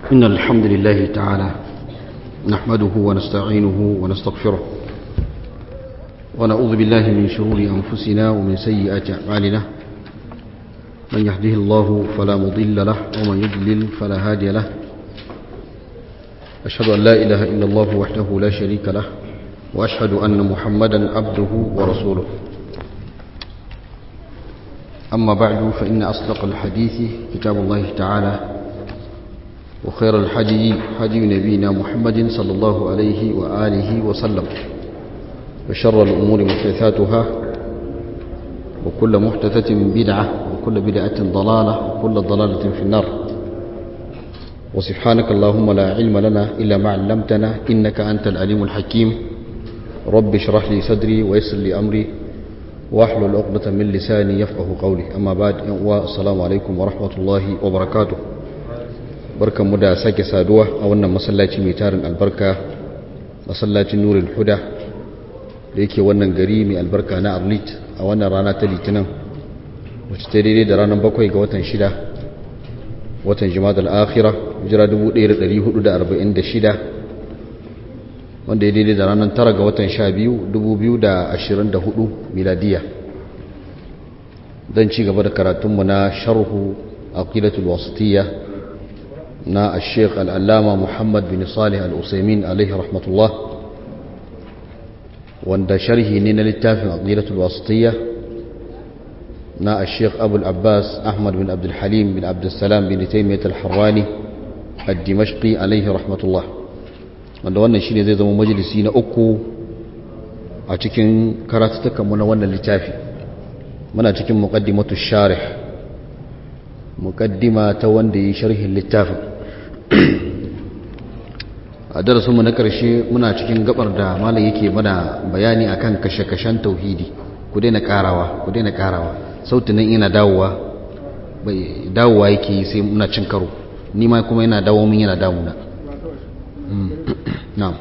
إن الحمد لله تعالى نحمده ونستعينه ونستغفره ونعوذ بالله من شرور أنفسنا ومن سيئات أعمالنا من يهده الله فلا مضل له ومن يضلل فلا هادي له أشهد أن لا إله إلا الله وحده لا شريك له وأشهد أن محمدا عبده ورسوله أما بعد فإن أصدق الحديث كتاب الله تعالى وخير الحدي حدي نبينا محمد صلى الله عليه وآله وسلم وشر الأمور محدثاتها وكل محدثة بدعة وكل بدعة ضلالة وكل ضلالة في النار وسبحانك اللهم لا علم لنا إلا ما علمتنا إنك أنت العليم الحكيم رب اشرح لي صدري ويسر لي أمري واحلل عقدة من لساني يفقه قولي أما بعد والسلام عليكم ورحمة الله وبركاته barkan mu da sake saduwa a wannan masallaci mai tarin albarka masallacin nurul huda da yake wannan gari mai albarka na arlit a wannan rana ta litinin wacce ta daidai da ranar bakwai ga watan shida watan jima'a al'akhira jira 1446 wanda ya daidai da ranar tara ga watan sha biyu 2024 miladiya don ci gaba da karatunmu na sharhu aqidatul wasitiyya na al-sheikh al'allama muhammad bin salih al'usaimin alaihi rahmatullah wanda sharhi ne na littafin aqidatul wasitiyya na al-sheikh abul abbas ahmad bin abdulhalim bin abdulsalam bin taimiyyat al-harrani al-dimashqi alaihi rahmatullah wanda wannan shine zai zama majalisi na uku a cikin karatutukanmu na wannan littafi muna cikin muqaddimatu sharih muqaddima ta wanda yi sharhin littafin a darasinmu na ƙarshe muna cikin gabar da malam yake mana bayani akan kashe-kashen tauhidi ku daina karawa ku daina karawa sautin nan ina dawowa bai dawowa yake sai muna cin karo ni ma kuma yana dawo min yana damuna na'am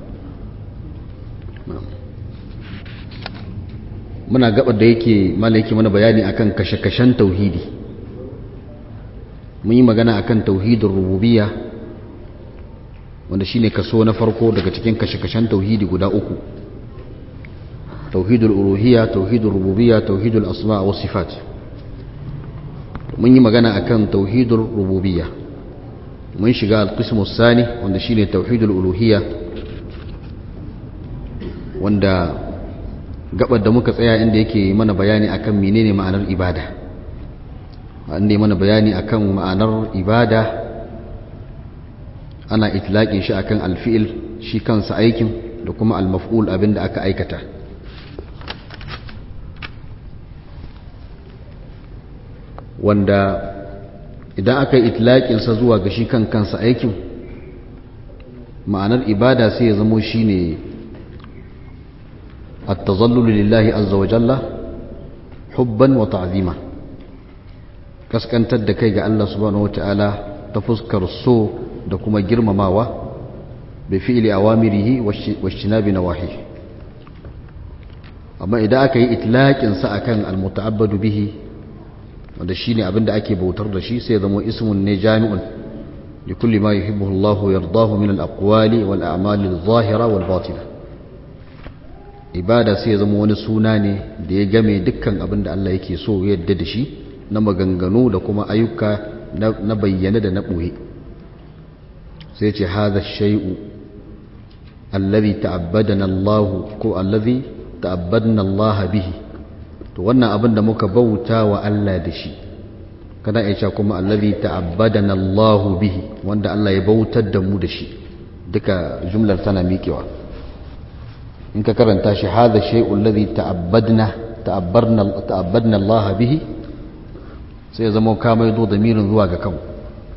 muna gabar da yake malam yake mana bayani akan kashe-kashen tauhidi mun yi magana akan tauhidin rububiyya wanda shine kaso na farko daga cikin kashe-kashen tauhidi guda uku tauhidul uluhiyya tauhidul rububiyya tauhidul asma wa sifat mun yi magana akan tauhidul rububiyya mun shiga al-qismu sani wanda shine tauhidul uluhiyya wanda gabar da muka tsaya inda yake mana bayani akan menene ma'anar ibada inda mana bayani akan ma'anar ibada ana itlaqin shi akan alfi'il shi kansa aikin da kuma almaf'ul abinda aka aikata wanda idan aka yi itlaqin sa zuwa ga shi kan kansa aikin ma'anar ibada sai ya zamo shine at-tazallul lillahi azza wa jalla hubban wa ta'zima kaskantar da kai ga Allah subhanahu wataala ta fuskar so da kuma girmamawa bi fi'li awamirihi washinabi nawahi amma idan aka yi itlaqin sa akan almuta'abbadu bihi wanda shine abinda ake bautar da shi sai zama ismun ne jami'un li kulli ma yuhibbu Allah yardahu min al-aqwali wal a'mali adh-dhahira wal batina ibada sai zama wani suna ne da ya game dukkan abinda Allah yake so ya yadda da shi na maganganu da kuma ayyuka na bayyane da na ɓoye sai ce haza shai'u allazi ta'abbadana Allah ko allazi ta'abbadna Allah bihi to wannan abin da muka bauta wa Allah da shi kana iya cewa kuma allazi ta'abbadana Allah bihi wanda Allah ya bautar da mu da shi duka jumlar tana miƙewa in ka karanta shi haza shai'u allazi ta'abbadna ta'abbarna ta'abbadna Allah bihi sai ya zama ka maido da mirin zuwa ga kanku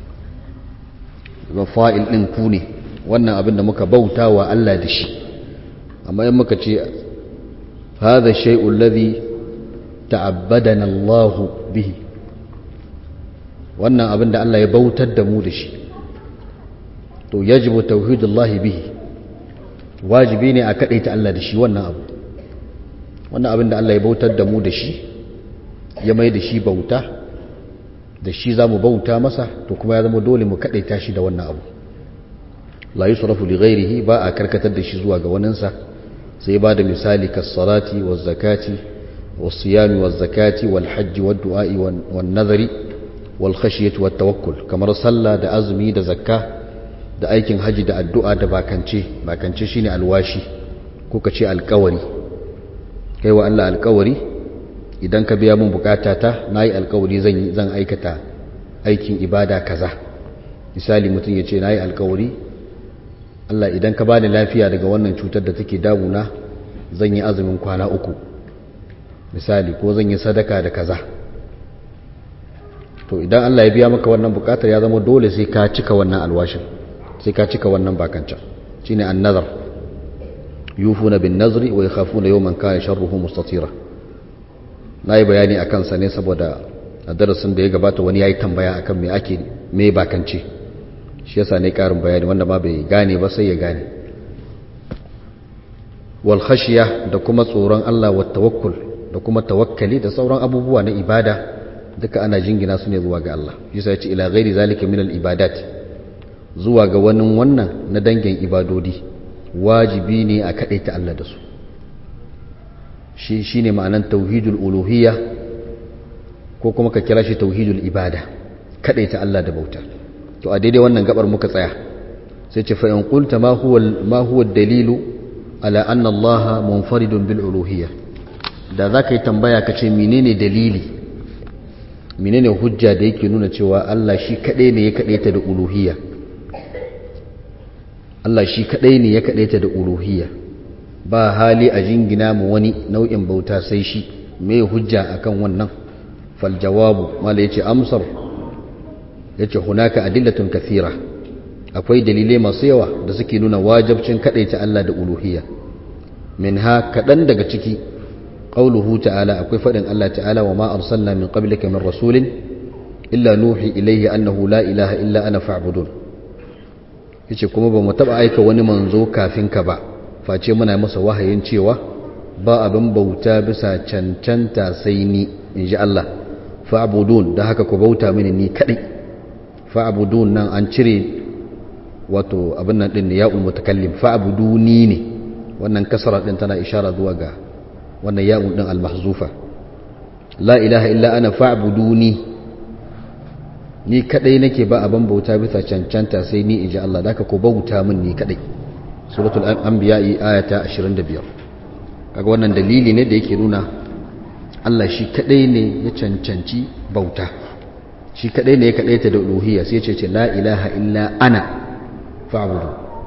ga fa'il ɗin ku ne wannan abin da muka bauta wa Allah da shi amma yin muka ce haza shai'un lazi ta'abbadana Allah bihi wannan abin da Allah ya bautar da mu da shi to yajibu tauhidullahi bihi wajibi ne a kaɗaita Allah da shi wannan abu wannan abin da Allah ya bautar da mu da shi ya mai da shi bauta da shi za mu bauta masa to kuma ya zama dole mu kaɗaita shi da wannan abu la yi surafu li ghairihi ba a karkatar da shi zuwa ga waninsa sai ba da misali kassalati wa zakati wa siyami wa zakati wal hajji wa du'a'i wa nazari wal khashiyati wa tawakkul kamar sallah da azumi da zakka da aikin haji da addu'a da bakance bakance shine alwashi ko ka ce alkawari kai wa Allah alkawari idan ka biya mun bukata ta nayi alkawari zan zan aikata aikin ibada kaza misali mutum ya ce nayi alkawari Allah idan ka bani lafiya daga wannan cutar da take damuna zan yi azumin kwana uku misali ko zan yi sadaka da kaza to idan Allah ya biya maka wannan bukatar ya zama dole sai ka cika wannan alwashin sai ka cika wannan bakancan shine an-nazar yufuna bin nazri wa yakhafuna yawman kana sharruhu mustatira nayi bayani akan sa ne saboda a darasin da ya gabata wani yayi tambaya akan me ake me bakance shi yasa ne karin bayani wanda ma bai gane ba sai ya gane wal khashiya da kuma tsoron Allah wa tawakkul da kuma tawakkali da sauran abubuwa na ibada duka ana jingina su ne zuwa ga Allah yasa ya ce ila ghairi zalika min al ibadat zuwa ga wani wannan na dangin ibadodi wajibi ne a kaɗaita Allah da su shi shi ne ma'anan tauhidul uluhiyya ko kuma ka kira shi tauhidul ibada kaɗaita Allah da bauta to a daidai wannan gabar muka tsaya sai ce fa'in ƙulta ma huwa dalilu ala anna Allah munfaridun bil uluhiyya da za ka yi tambaya ka ce menene dalili menene hujja da yake nuna cewa Allah shi kaɗai ne ya kaɗaita da uluhiyya Allah shi kadai ne ya kadaita da uluhiyya ba hali a jingina mu wani nau'in bauta sai shi me hujja akan wannan fal jawabu mala yace amsar yace hunaka adillatun kathira akwai dalilai masu yawa da suke nuna wajibcin kadaita Allah da uluhiyya minha kadan daga ciki qauluhu ta'ala akwai fadin Allah ta'ala wa ma arsalna min qablika min rasulin illa nuhi ilayhi annahu la ilaha illa ana fa'budun yace kuma ba mu taba aika wani manzo kafin ka ba face muna masa wahayin cewa ba abin bauta bisa cancanta sai ni inji Allah fa'budun da haka ku bauta mini ni kadai fa'budun nan an cire wato abin nan din ne ya ul mutakallim fa'buduni ne wannan kasara din tana ishara zuwa ga wannan ya din al mahzufa la ilaha illa ana fa'buduni ni kadai nake ba abin bauta bisa cancanta sai ni inji Allah da ko bauta min ni kadai suratul anbiya ayata 25 kaga wannan dalili ne da yake nuna Allah shi kadai ne ya cancanci bauta shi kadai ne ya kadaita da uluhiyya sai ya ce la ilaha illa ana fa'budu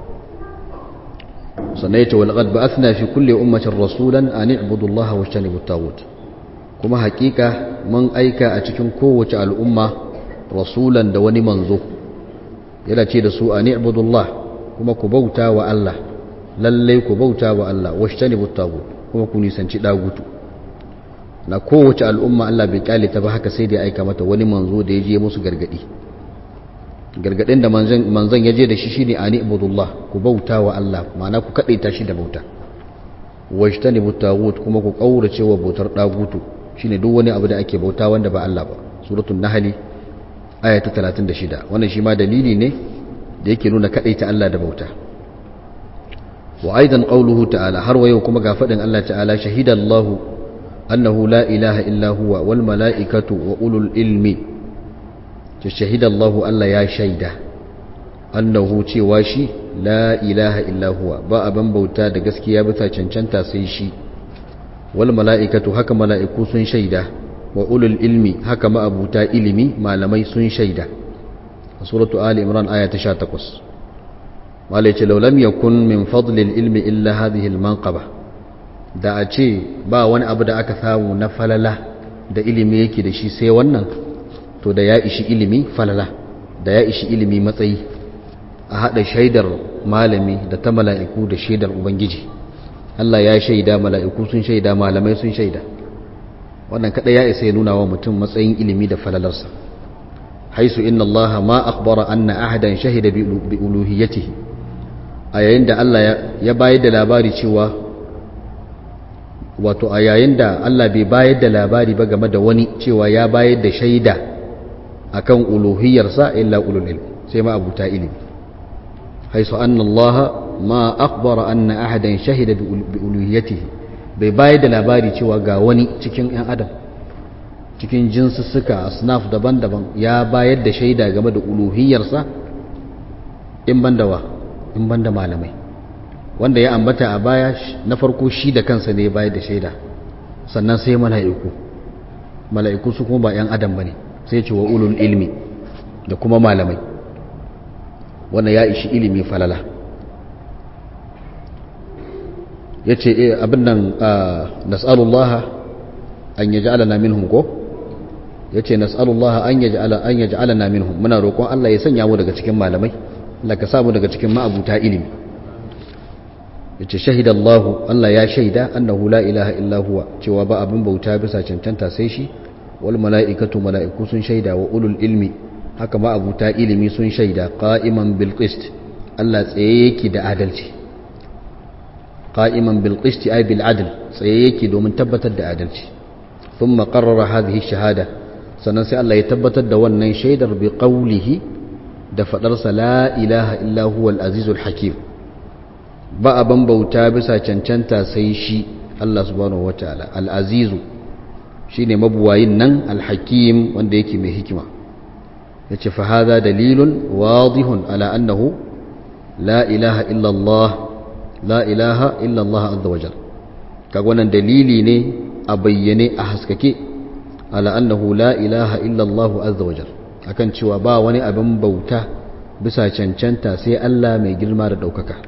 sannan ya ce wal qad ba'athna fi kulli ummatin rasulan an i'budu Allah wa ijtanibu at kuma hakika mun aika a cikin kowace al'umma rasulan da wani manzo yana ce da su a ni'budullah kuma ku bauta wa Allah lallai ku bauta wa Allah washtanibu tagut kuma ku nisanci dagutu na kowace al'umma Allah bai kyale ta ba haka sai da aika mata wani manzo da ya je musu gargadi gargadin da manzon ya je da shi shine a ni'budullah ku bauta wa Allah ma'ana ku kadaita shi da bauta washtanibu tagut kuma ku kaurace wa bautar dagutu shine duk wani abu da ake bauta wanda ba Allah ba suratul nahli aya ta 36 wannan shi ma dalili ne da yake nuna kadaita Allah da bauta wa aidan qawluhu ta'ala har wayo kuma ga fadin Allah ta'ala shahidallahu annahu la ilaha illa huwa wal mala'ikatu wa ulul ilmi to shahidallahu Allah ya shaida annahu cewa shi la ilaha illa huwa ba aban bauta da gaskiya bisa cancanta sai shi wal mala'ikatu haka mala'iku sun shaida wa ulul ilmi haka ma'abuta ilimi malamai sun shaida a suratu ali imran aya ta 18 malai ce laulam yakun min fadlil ilmi illa hadhihi almanqaba da a ce ba wani abu da aka samu na falala da ilimi yake da shi sai wannan to da ya ishi ilimi falala da ya ishi ilimi matsayi a hada shaidar malami da ta mala'iku da shaidar ubangiji Allah ya shaida mala'iku sun shaida malamai sun shaida wannan kada ya isa ya nuna wa mutum matsayin ilimi da falalarsa haisu inna Allah ma akhbara anna ahadan shahida bi uluhiyyatihi a yayin da Allah ya bayar da labari cewa wato a yayin da Allah bai bayar da labari ba game da wani cewa ya bayar da shaida akan uluhiyarsa illa ulul ilm sai ma abuta ilimi haisu anna Allah ma akhbara anna ahadan shahida bi uluhiyatihi bai bayar da labari cewa ga wani cikin yan adam cikin jinsussuka asnaf daban-daban ya bayar da shaida game da uluhiyarsa in banda wa in banda malamai wanda ya ambata a baya na farko shi da kansa ne ya bayar da shaida sannan sai mala'iku mala'iku su kuma ba 'yan adam ba ne sai ce wa ulul ilmi da kuma malamai wanda ya ishi ilimi falala ya ce abin nan nas'alullaha an yaji alana minhum ko ya ce nas'alullaha an yaji alana minhum muna roƙon Allah ya sanya mu daga cikin malamai Allah ka samu daga cikin ma'abuta ilimi ya ce shahidallahu Allah ya shaida annahu la ilaha illa huwa cewa ba abin bauta bisa cancanta sai shi wal mala'ikatu mala'iku sun shaida wa ulul ilmi haka ma abuta ilimi sun shaida qa'iman bil qist Allah tsaye yake da adalci qa'iman bil qist ay bil adl tsaye yake domin tabbatar da adalci thumma qarrara hadhihi shahada sannan sai Allah ya tabbatar da wannan shaidar bi qawlihi da fadarsa la ilaha illa huwa al azizul hakim ba abin bauta bisa cancanta sai shi Allah subhanahu wataala al azizu shine mabuwayin nan alhakim wanda yake mai hikima yace fa hadha dalilun wadihun ala annahu la ilaha illa Allah la ilaha illa Allah azza wajal kaga wannan dalili ne a bayyane a haskake ala annahu la ilaha illa Allah azza wajal akan cewa ba wani abin bauta bisa cancanta sai Allah mai girma da daukaka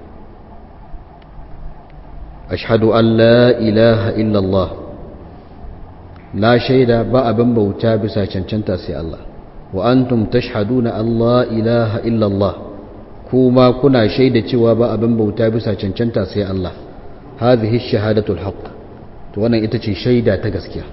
ashhadu an la ilaha illa Allah na shaida ba abin bauta bisa cancanta sai Allah wa antum tashhaduna Allah ilaha illallah kuma kuna shaida cewa ba abin bauta bisa cancanta sai Allah hadhihi shahadatul haqq to wannan ita ce shaida ta gaskiya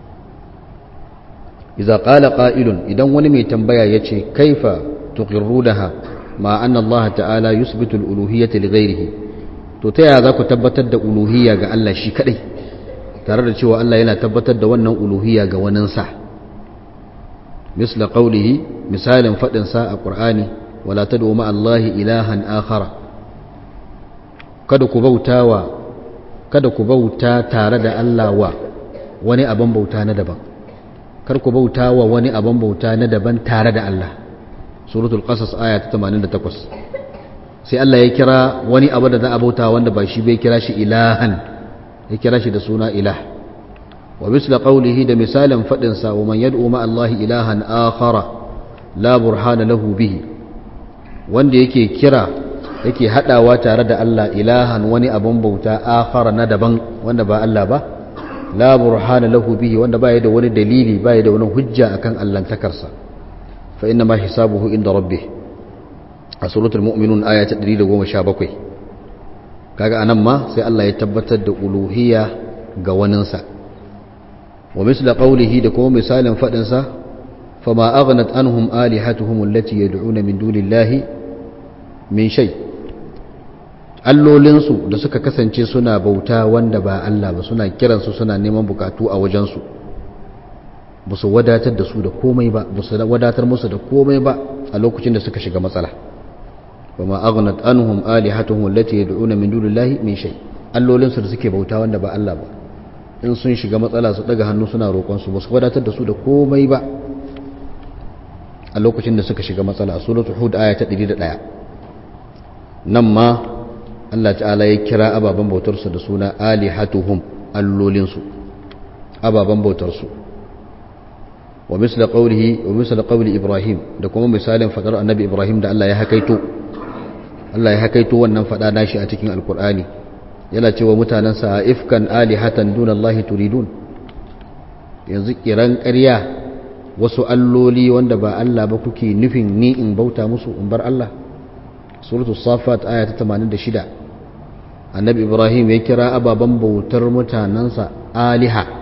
idza qala qa'ilun idan wani mai tambaya yace kaifa tuqirrunaha ma anna Allah ta'ala yusbitu al-uluhiyyata li ghayrihi to ta yaya za ku tabbatar da uluhiyya ga Allah shi kadai tare da cewa Allah yana tabbatar da wannan uluhiyya ga waninsa misla qawlihi misalin fadin sa a Qur'ani wala tad'u ma Allah ilahan akhara kada ku bautawa kada ku bauta tare da Allah wa wani abin bauta na daban kar ku bautawa wani abin bauta na daban tare da Allah suratul qasas aya ta 88 sai Allah ya kira wani abu da za a bauta wanda ba shi bai kira shi ilahan ya kira shi da suna ilah wa misla qawlihi da misalin fadin sa wa man yad'u ma Allah ilahan akhara la burhana lahu bihi wanda yake kira yake hadawa tare da Allah ilahan wani abun bauta akhara na daban wanda ba Allah ba la burhana lahu bihi wanda baya da wani dalili baya da wani hujja akan allantakarsa fa inna ma hisabuhu inda rabbih a suratul mu'minun aya ta 117 kaga anan ma sai Allah ya tabbatar da uluhiyya ga waninsa wa misla qawlihi da kuma misalin fadin sa fama aghnat anhum alihatuhum allati yad'una min dunillahi min shay allolinsu da suka kasance suna bauta wanda ba Allah ba suna kiransu suna neman bukatu a wajensu ba su wadatar da su da komai ba ba su wadatar musu da komai ba a lokacin da suka shiga matsala وما أغنت عنهم آلهتهم التي يدعون من دون الله من شيء allolinsu da suke bauta wanda ba Allah ba in sun shiga matsala su daga hannu suna roƙonsu ba su wadatar da su da komai ba a lokacin da suka shiga matsala a suratul hud aya ta 101 nan ma Allah ta'ala ya kira ababen bautarsu da suna alihatuhum allolinsu ababen bautarsu wa misla qawlihi wa misla qawli ibrahim da kuma misalin fadar annabi ibrahim da Allah ya hakaito Allah ya hakaito wannan fada nashi a cikin alkur'ani yana cewa mutanensa ifkan alihatan dunallahi turidun yanzu kiran ƙarya wasu alloli wanda ba Allah ba kuke nufin ni in bauta musu in bar Allah suratul safat aya ta 86 annabi ibrahim ya kira ababen bautar mutanensa aliha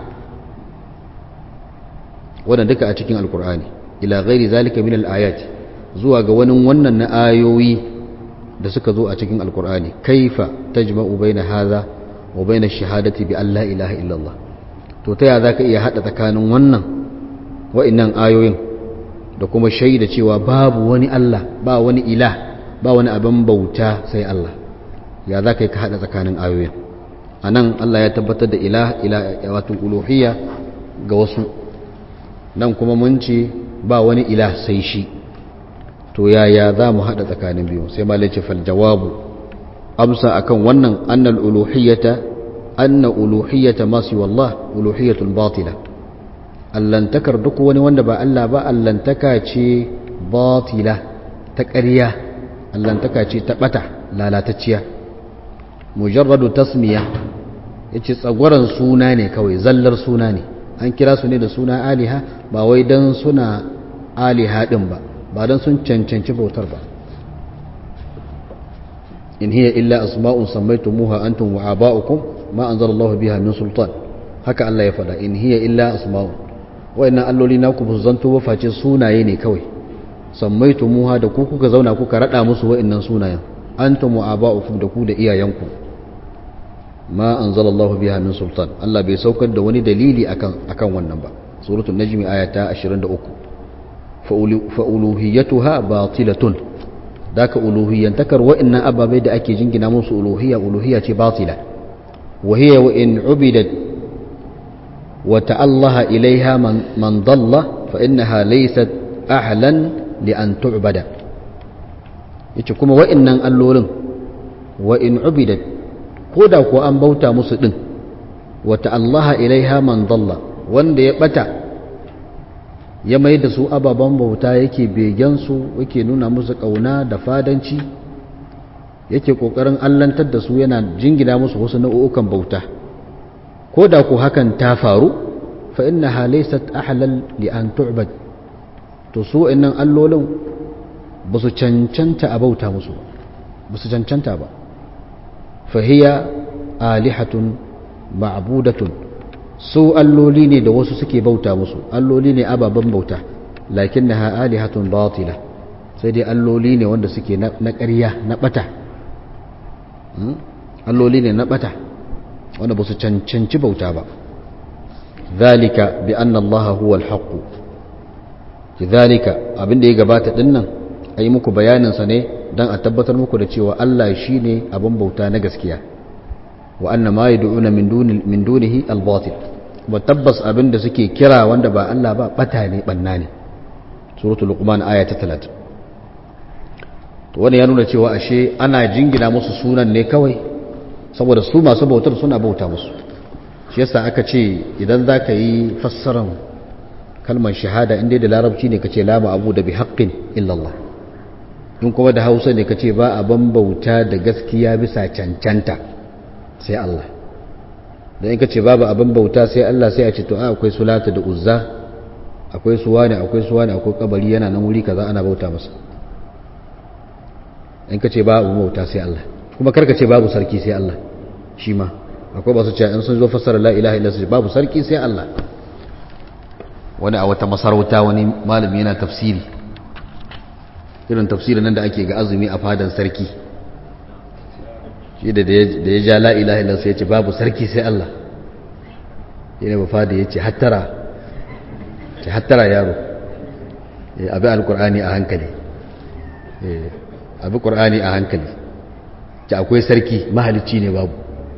wannan duka a cikin alkur'ani ila ghairi zalika min al-ayat zuwa ga wani wannan na ayoyi da suka zo a cikin alkur'ani kaifa tajma'u baina hadha wa baina shahadati bi alla ilaha illallah to ta ya zaka iya hada tsakanin wannan wa'annan ayoyin da kuma shaida cewa babu wani Allah ba wani ilah ba wani abin bauta sai Allah ya za ka yi ka haɗa tsakanin ayoyin a nan Allah ya tabbatar da ilah wato uluhiyya ga wasu nan kuma mun ce ba wani ilah sai shi to yaya za mu haɗa tsakanin biyu sai ma laice fal jawabu amsa akan wannan annal uluhiyyata anna uluhiyyata masu wallah uluhiyyatul batila allantakar duk wani wanda ba Allah ba allantaka ce batila ta ƙarya allantaka ce ta ɓata lalatacciya mujarradu tasmiya yace tsagwaron suna ne kawai zallar suna ne an kira su ne da suna aliha ba wai dan suna aliha din ba ba dan sun cancanci bautar ba in hiya illa asma'un sammaytumuha antum wa aba'ukum ma anzalallahu biha min sultan haka Allah ya faɗa in hiya illa asma'un wayannan alloli naku ba su zanto ba face sunaye ne kawai sammaytumuha da ku kuka zauna kuka rada musu wayannan sunayen antum wa aba'ukum da ku da iyayenku ma anzalallahu biha min sultan Allah bai saukar da wani dalili akan akan wannan ba suratul najmi ayata 23 fa uluhiyatuha batilatun daka uluhiyantakar wa'annan ababai da ake jingina musu uluhiyya uluhiyya ce batila wa hiya wa in ubidat wa ta'allaha ilaiha man, man dalla fa innaha laysat ahlan li an tu'bada yace kuma wa'annan allolin wa in ubidat ko da ko an bauta musu din wa ta'allaha ilaiha man dalla wanda ya bata ya mai da su ababen bauta yake begensu yake nuna musu ƙauna da fadanci yake ƙoƙarin allantar da su yana jingina musu wasu nau'ukan bauta ko da ku hakan ta faru fa inna halaysat ahlal li an tu'bad to su innan allolin ba su cancanta a bauta musu ba su cancanta ba fa hiya alihatun ma'budatun su alloli ne da wasu suke bauta musu alloli ne ababen bauta lakin na ha'alihatun batila sai dai alloli ne wanda suke na ƙarya na ɓata alloli ne na ɓata wanda ba su cancanci bauta ba zalika bi anna Allah huwa al-haqq zalika abinda ya gabata dinnan ayi muku bayanin sa ne dan a tabbatar muku da cewa Allah shine abin bauta na gaskiya wa anna ma yad'una min duni min dunihi al-batil wa tabbas abinda suke kira wanda ba Allah ba bata ne banna ne suratul luqman aya ta 30 to wani ya nuna cewa ashe ana jingina musu sunan ne kawai saboda su masu bautar suna bauta musu shi yasa aka ce idan zaka yi fassaran kalmar shahada inda da larabci ne kace la abu da bi haqqin illa Allah in kuma da Hausa ne kace ba a ban bauta da gaskiya bisa cancanta sai Allah don in ka ce babu abin bauta sai Allah sai a ce to akwai sulata da uzza akwai suwa ne akwai suwa ne akwai kabari yana nan wuri kaza ana bauta masa in ka ce babu bauta sai Allah kuma karka ce babu sarki sai Allah shi ma akwai ba su ce in sun zo fassara la ilaha illa su babu sarki sai Allah wani a wata masarauta wani malami yana tafsiri irin tafsirin nan da ake ga azumi a fadan sarki shi da da ya ja la ilaha illa sai ya ce babu sarki sai Allah yana ba fada ya ce hattara ce hattara yaro abi alkur'ani a hankali abi qur'ani a hankali ce akwai sarki mahalicci ne babu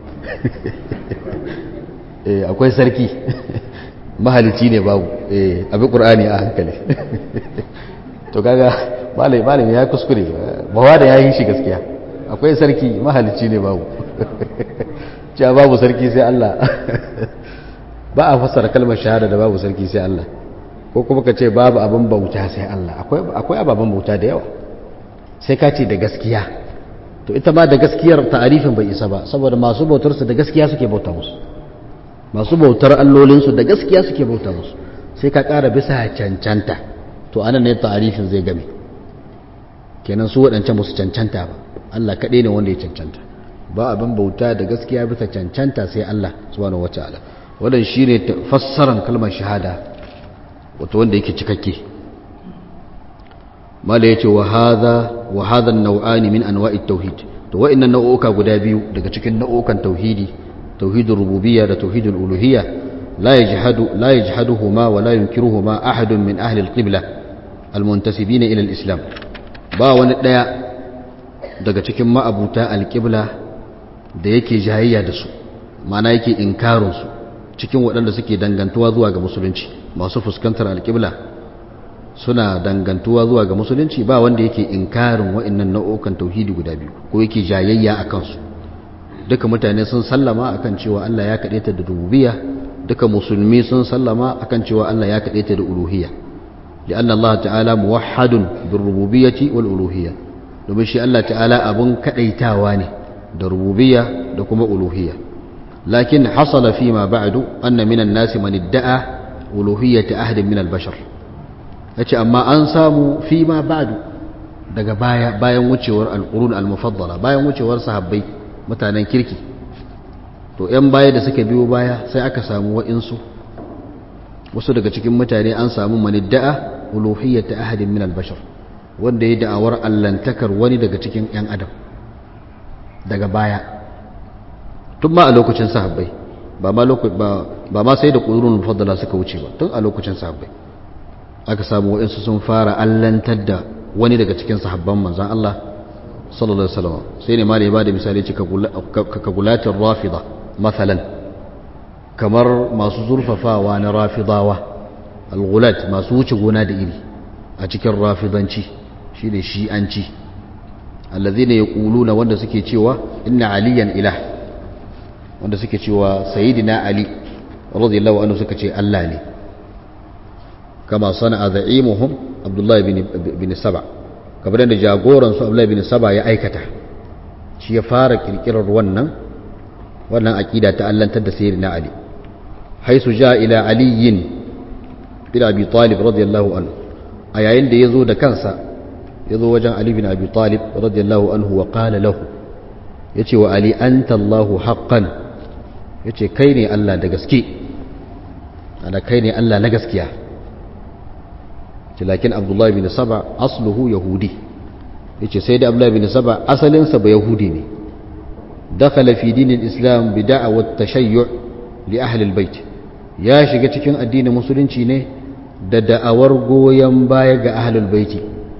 akwai sarki mahalicci ne babu abi qur'ani a hankali to kaga malai malai ya kuskure bawa da yayin shi gaskiya akwai sarki mahalicci ne babu cewa babu sarki sai Allah ba a fassara kalmar shahada da babu sarki sai Allah ko kuma ka ce babu abin bauta sai Allah akwai ababen bauta da yawa sai ka ce da gaskiya to ita ma da gaskiyar ta'arifin bai isa ba saboda masu bautarsu da gaskiya suke bauta musu masu bautar allolinsu da gaskiya suke bauta musu sai ka ƙara bisa cancanta to anan ne ta'arifin zai game kenan su waɗancan musu cancanta ba Allah kaɗai ne wanda ya cancanta ba abin bauta da gaskiya bisa cancanta sai Allah subhanahu wataala wannan shine fassaran kalmar shahada wato wanda yake cikakke mala yace wa hadha wa hadha an-naw'ani min anwa'i tauhid to wa'annan nau'uka guda biyu daga cikin nau'ukan tauhidi tauhidur rububiyya da tauhidul uluhiyya la yajhadu la yajhaduhuma wa la yunkiruhuma ahadun min ahli al-qibla almuntasibina ila islam ba wani daya daga cikin ma'abuta alqibla da yake jayayya da su ma'ana yake inkarin su cikin waɗanda suke dangantuwa zuwa ga musulunci masu fuskantar alqibla suna dangantuwa zuwa ga musulunci ba wanda yake inkarin wa'annan nau'ukan tauhidi guda biyu ko yake jayayya a kansu duka mutane sun sallama akan cewa Allah ya kaɗe ta da rububiyya duka musulmi sun sallama akan cewa Allah ya kaɗe ta da uluhiyya لأن الله تعالى موحد بالربوبية والألوهية domin shi Allah ta'ala abun kadaitawa ne da rububiyya da kuma uluhiyya lakin hasala fi ma ba'du anna minan nasi man idda'a uluhiyyata ahadin min al-bashar yace amma an samu fi ma ba'du daga baya bayan wucewar al-qurun al-mufaddala bayan wucewar sahabbai mutanen kirki to yan baya da suka biyo baya sai aka samu wa'insu wasu daga cikin mutane an samu manidda'a uluhiyyata ahadin min al-bashar wanda ya da'awar allantakar wani daga cikin yan adam daga baya tun ma a lokacin sahabbai ba ma ba ma sai da qurunul mufaddala suka wuce ba tun a lokacin sahabbai aka samu wa'insu sun fara allantar da wani daga cikin sahabban manzon Allah sallallahu alaihi wasallam sai ne malai ba da misali ce ka gulatin rafida mathalan kamar masu zurfafawa na rafidawa al-gulat masu wuce gona da iri a cikin rafidanci shine shi'anci allazina yaquluna wanda suke cewa inna aliyan ilah wanda suke cewa sayyidina ali radiyallahu anhu suka ce Allah ne kama sana'a za'imuhum abdullah ibn ibn saba kamar da jagoran su abdullah ibn saba ya aikata shi ya fara kirkirar wannan wannan aqida ta allantar da sayyidina ali haisu ja ila aliyin bin abi talib radiyallahu anhu a yayin da yazo da kansa yazo wajen ali bin abi talib radiyallahu anhu wa qala lahu yace wa ali anta allah haqqan yace kai ne allah da gaske ana kai ne allah na gaskiya lakin abdullah bin saba asluhu yahudi yace sai da abdullah bin saba asalin sa ba yahudi ne dakhala fi dinil islam bi da'wat tashayyu' li ahli albayt ya shiga cikin addinin musulunci ne da da'awar goyon baya ga ahlul baiti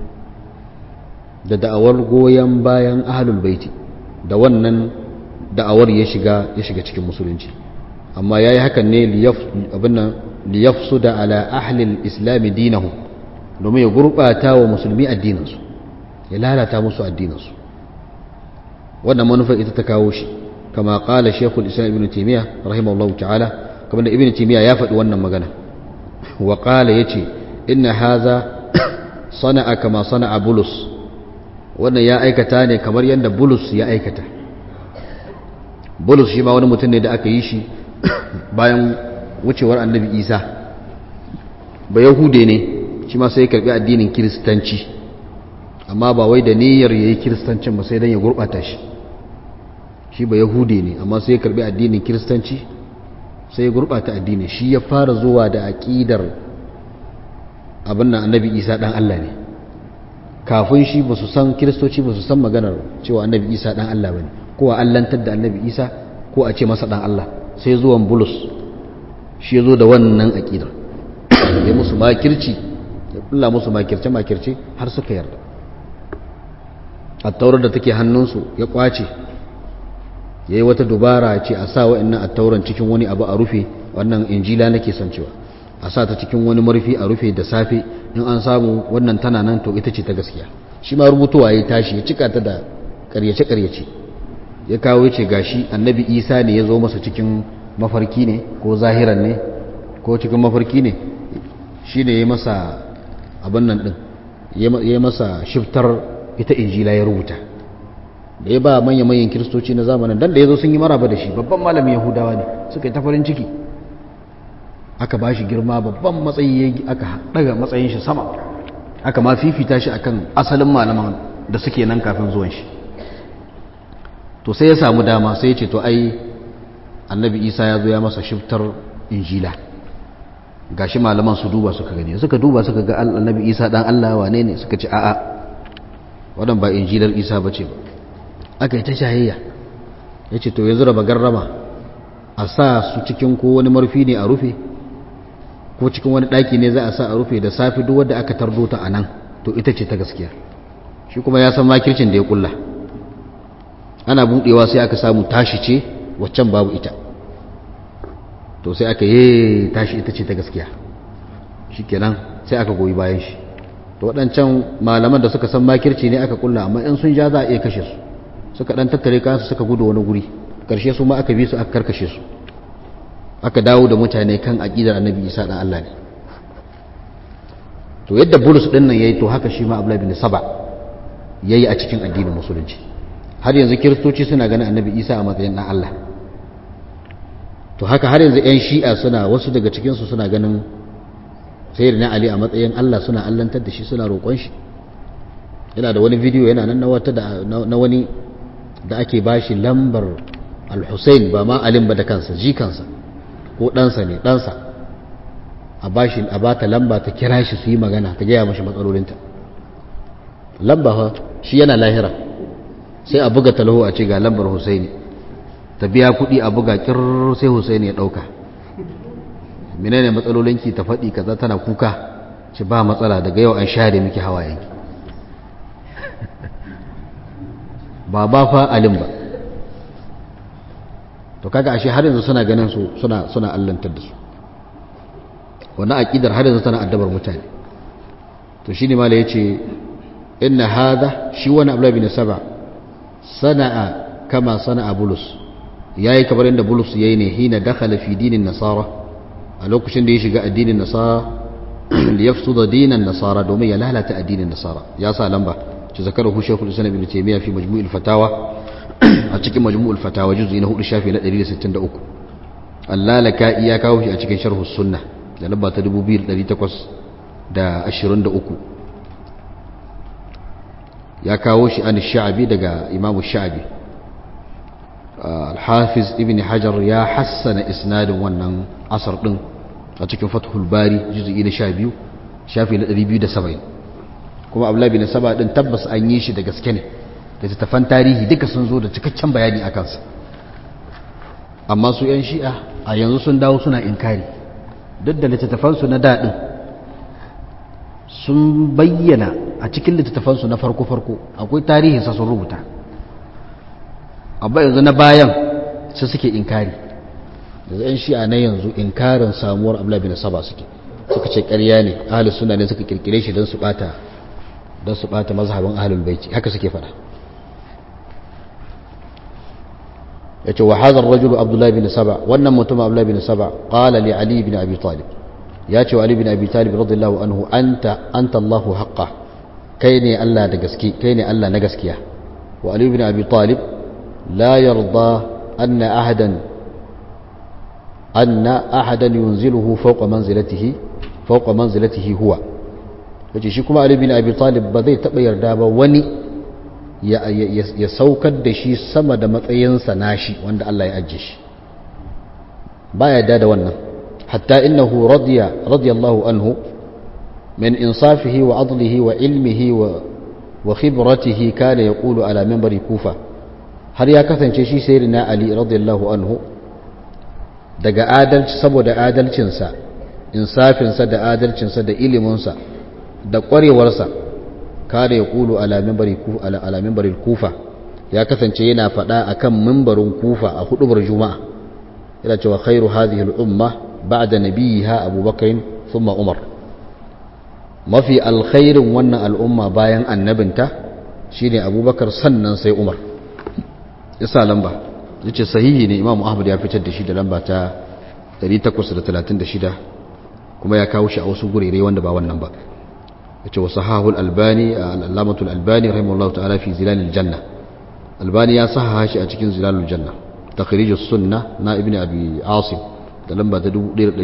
da da'awar goyon bayan ahlul baiti da wannan da'awar ya shiga ya shiga cikin musulunci amma yayi hakan ne abin nan liyafsuda ala ahli alislam dinahu domin ya gurbata wa musulmi addininsu ya lalata musu addininsu wannan manufar ita ta kawo shi kama qala shaykhul islam ibn taymiyyah rahimahullahu ta'ala kamar da ibn timiya ya faɗi wannan magana wa qala yace inna haza sana'a kama sana'a bulus wannan ya aikata ne kamar yadda bulus ya aikata bulus shi ma wani mutum ne da aka yi shi bayan wucewar annabi isa ba yahude ne shi ma sai ya karbi addinin kiristanci amma ba wai da niyyar yayi kiristancin ba sai dan ya gurbata shi shi ba yahude ne amma sai ya karbi addinin kiristanci sai ya gurɓata addini shi ya fara zuwa da aƙidar abin nan annabi isa ɗan Allah ne kafin shi ba su san kiristoci ba su san maganar cewa annabi isa ɗan Allah ba ne ko a allantar da annabi isa ko a ce masa ɗan Allah sai zuwan bulus shi ya zo da wannan aƙidar ya musu makirci ya kulla musu makirce makirce har suka yarda a taurar da take hannunsu ya kwace ya yi wata dubara ce a sa wa'annan a tauran cikin wani abu a rufe wannan injila nake son cewa a sa ta cikin wani marfi a rufe da safe in an samu wannan tana nan to ita ce ta gaskiya shi ma rubutuwa ya tashi ya cika ta da karyace-karyace ya kawo ce gashi annabi isa ne ya zo masa cikin mafarki ne ko zahiran ne ko cikin mafarki ne shi ne ya masa abin nan ɗin ya masa shiftar ita injila ya rubuta da ya ba manya-manyan kiristoci na zamanin dan da ya zo sun yi maraba da shi babban malamin yahudawa ne suka yi ta farin ciki aka ba shi girma babban matsayi aka daga matsayin shi sama aka ma fifita shi akan asalin malaman da suke nan kafin zuwan shi to sai ya samu dama sai ya ce to ai annabi isa ya zo ya masa shiftar injila gashi malaman su duba suka gani suka duba suka ga annabi isa dan allah wane ne suka ce a'a wadan ba injilar isa ba ce ba aka yi ta shayayya ya ce to yanzu raba garrama a sa su cikin ko wani marfi ne a rufe ko cikin wani ɗaki ne za a sa a rufe da safi duk wadda aka tardo ta a nan to ita ce ta gaskiya shi kuma ya san makircin da ya kulla ana buɗewa sai aka samu tashi ce waccan babu ita to sai aka yi tashi ita ce ta gaskiya shi kenan sai aka goyi bayan shi to waɗancan malaman da suka san makirci ne aka kulla amma in sun ja za a iya kashe su suka ɗan tattare kansu suka gudu wani guri ƙarshe su ma aka bi su aka karkashe su aka dawo da mutane kan aƙidar annabi isa ɗan allah ne to yadda bulus ɗin nan ya yi to haka shi ma abu bin saba ya yi a cikin addinin musulunci har yanzu kiristoci suna ganin annabi isa a matsayin ɗan allah to haka har yanzu 'yan shi'a suna wasu daga cikinsu suna ganin sayar na ali a matsayin allah suna allantar da shi suna roƙon shi yana da wani bidiyo yana nan na wata na wani da ake bashi lambar al-hussein ba ma alim ba da kansa jikansa ko ɗansa ne ɗansa a bashi a bata lamba ta kira shi su yi magana ta gaya mashi matsalolinta lamba ha shi yana lahira sai a buga talahu a ce ga lambar husaini ta biya kuɗi a buga kirr sai husaini ya ɗauka menene matsalolinki ta faɗi kaza tana kuka ce ba matsala daga yau an share miki hawayenki ba ba fa alim ba to kaga ashe har yanzu suna ganin su suna suna allantar da su wannan aqidar har yanzu tana addabar mutane to shine mala yace inna hadha shi wani abla bin saba sana'a kama sana'a bulus yayi kamar inda bulus yayi ne hina dakhala fi dinin nasara a lokacin da ya shiga addinin nasara li yafsuda dinan nasara domin ya lalata addinin nasara ya sa lamba ci zakarahu shaykhul islam ibn taymiya fi majmu'il fatawa a cikin majmu'ul fatawa juz'i na 4 shafi na 163 allalaka iya kawo shi a cikin sharhus sunna da lamba ta 2823 ya kawo shi an sha'abi daga imamu sha'abi al-hafiz ibn hajar ya hassana isnadin wannan asar din a cikin fathul bari juz'i na 12 shafi na 270 kuma abdullahi bin saba din tabbas an yi shi da gaske ne da littattafan tarihi duka sun zo da cikakken bayani a kansa amma su 'yan shi'a a yanzu sun dawo suna inkari duk da littattafansu na daɗin sun bayyana a cikin littattafansu na farko-farko akwai tarihinsa sun rubuta amma yanzu na bayan su suke inkari da 'yan shi'a na yanzu inkarin samuwar abla bin saba suke suka ce ƙarya ne ahalus suna ne suka kirkire shi don su ɓata don su ɓata mazhabin ahalul baiti haka suke faɗa yace wa hadha ar-rajulu Abdullah ibn Saba wannan mutum Abdullah ibn Saba qala li Ali ibn Abi Talib yace wa Ali ibn Abi Talib radiyallahu anhu anta anta Allahu haqqa kai ne Allah da gaske kai ne Allah na gaskiya wa Ali ibn Abi Talib la yarda anna ahadan anna ahadan yunziluhu fawqa manzilatihi fawqa manzilatihi huwa yace shi kuma Ali ibn Abi Talib ba zai taba yarda ba wani ya saukar da shi sama da matsayinsa nashi wanda Allah ya ajiye shi ba ya da wannan hatta innahu radiya radiyallahu anhu min insafihi wa adlihi wa ilmihi wa wa khibratihi kana yaqulu ala minbari kufa har ya kasance shi sayyidina ali radiyallahu anhu daga adalci saboda adalcinsa insafinsa da adalcinsa da iliminsa da ƙwarewarsa kada ya kulu ala mimbarin kufa ya kasance yana faɗa a kan mimbarin kufa a hudubar juma'a yana cewa khairu hadhihi al'umma ba'da nabiyha abubakar thumma umar mafi alkhairin wannan al'umma bayan annabinta shine abubakar sannan sai umar yasa lamba yace sahihi ne imam ahmad ya fitar da shi da lamba ta 836 kuma ya kawo shi a wasu gurere wanda ba wannan ba yace wa sahahul albani al-allamatul albani rahimahullahu ta'ala fi zilalil janna albani ya sahaha shi a cikin zilalul janna takhrijus sunna na ibnu abi asim da lamba ta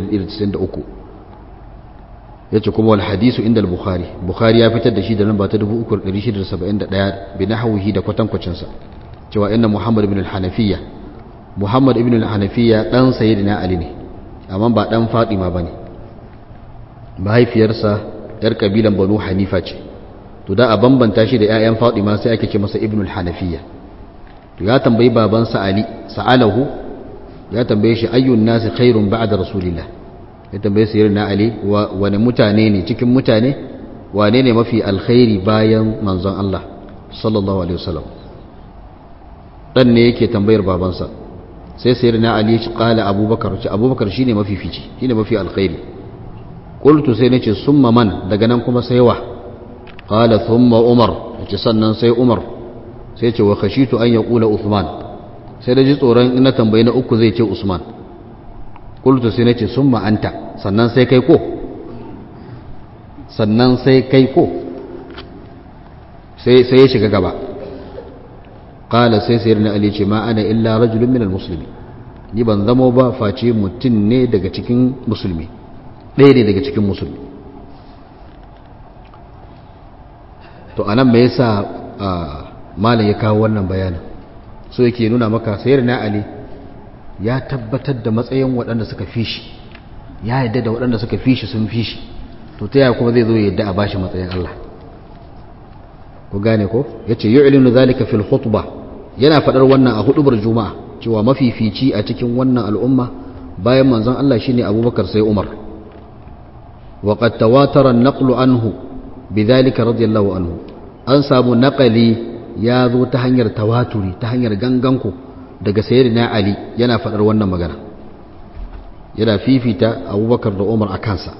1193 yace kuma wal hadisu inda al-bukhari bukhari ya fitar da shi da lamba ta 3671 bi nahwihi da kwatankwacin sa cewa inna muhammad ibn al-hanafiyya muhammad ibn al-hanafiyya dan sayyidina ali ne amma ba dan fatima bane mahaifiyarsa yar kabilan banu hanifa ce to da a bambanta shi da 'ya'yan fatima sai ake ce masa ibn al-hanafiyya to ya tambayi babansa ali sa'alahu ya tambaye shi ayyun nasi khairun ba'da rasulillah ya tambaye sayar na ali wani mutane ne cikin mutane wane ne mafi alkhairi bayan manzon Allah sallallahu alaihi wasallam dan ne yake tambayar babansa sai sayar na ali ya kala abubakar ce abubakar shine mafi fici shine mafi alkhairi qultu sai nace summa man daga nan kuma sai wa qala thumma umar yace sannan sai umar sai ce wa khashitu an yaqula uthman sai da ji tsoron in na tambayi na uku zai ce usman qultu sai nace summa anta sannan sai kai ko sannan sai kai ko sai sai ya shiga gaba qala sai sayyidina ali ce ma ana illa rajulun minal muslimi ni ban zamo ba face mutum ne daga cikin musulmi ɗaya ne daga cikin musulmi to anan me yasa malam ya kawo wannan bayanin so yake nuna maka sayyidina ali ya tabbatar da matsayin waɗanda suka fi shi ya yadda da waɗanda suka fi shi sun fi shi to ta yaya kuma zai zo yadda a bashi matsayin Allah ku gane ko yace yu'linu zalika fil khutbah yana fadar wannan a hudubar juma'a cewa mafifici a cikin wannan al'umma bayan manzon Allah shine Abubakar sai Umar wa qad tawatara an-naqlu anhu bidhalika radiyallahu anhu an samu naqali ya zo ta hanyar tawaturi ta hanyar ganganku daga sayyidina Ali yana fadar wannan magana yana fifita Abubakar da Umar a kansa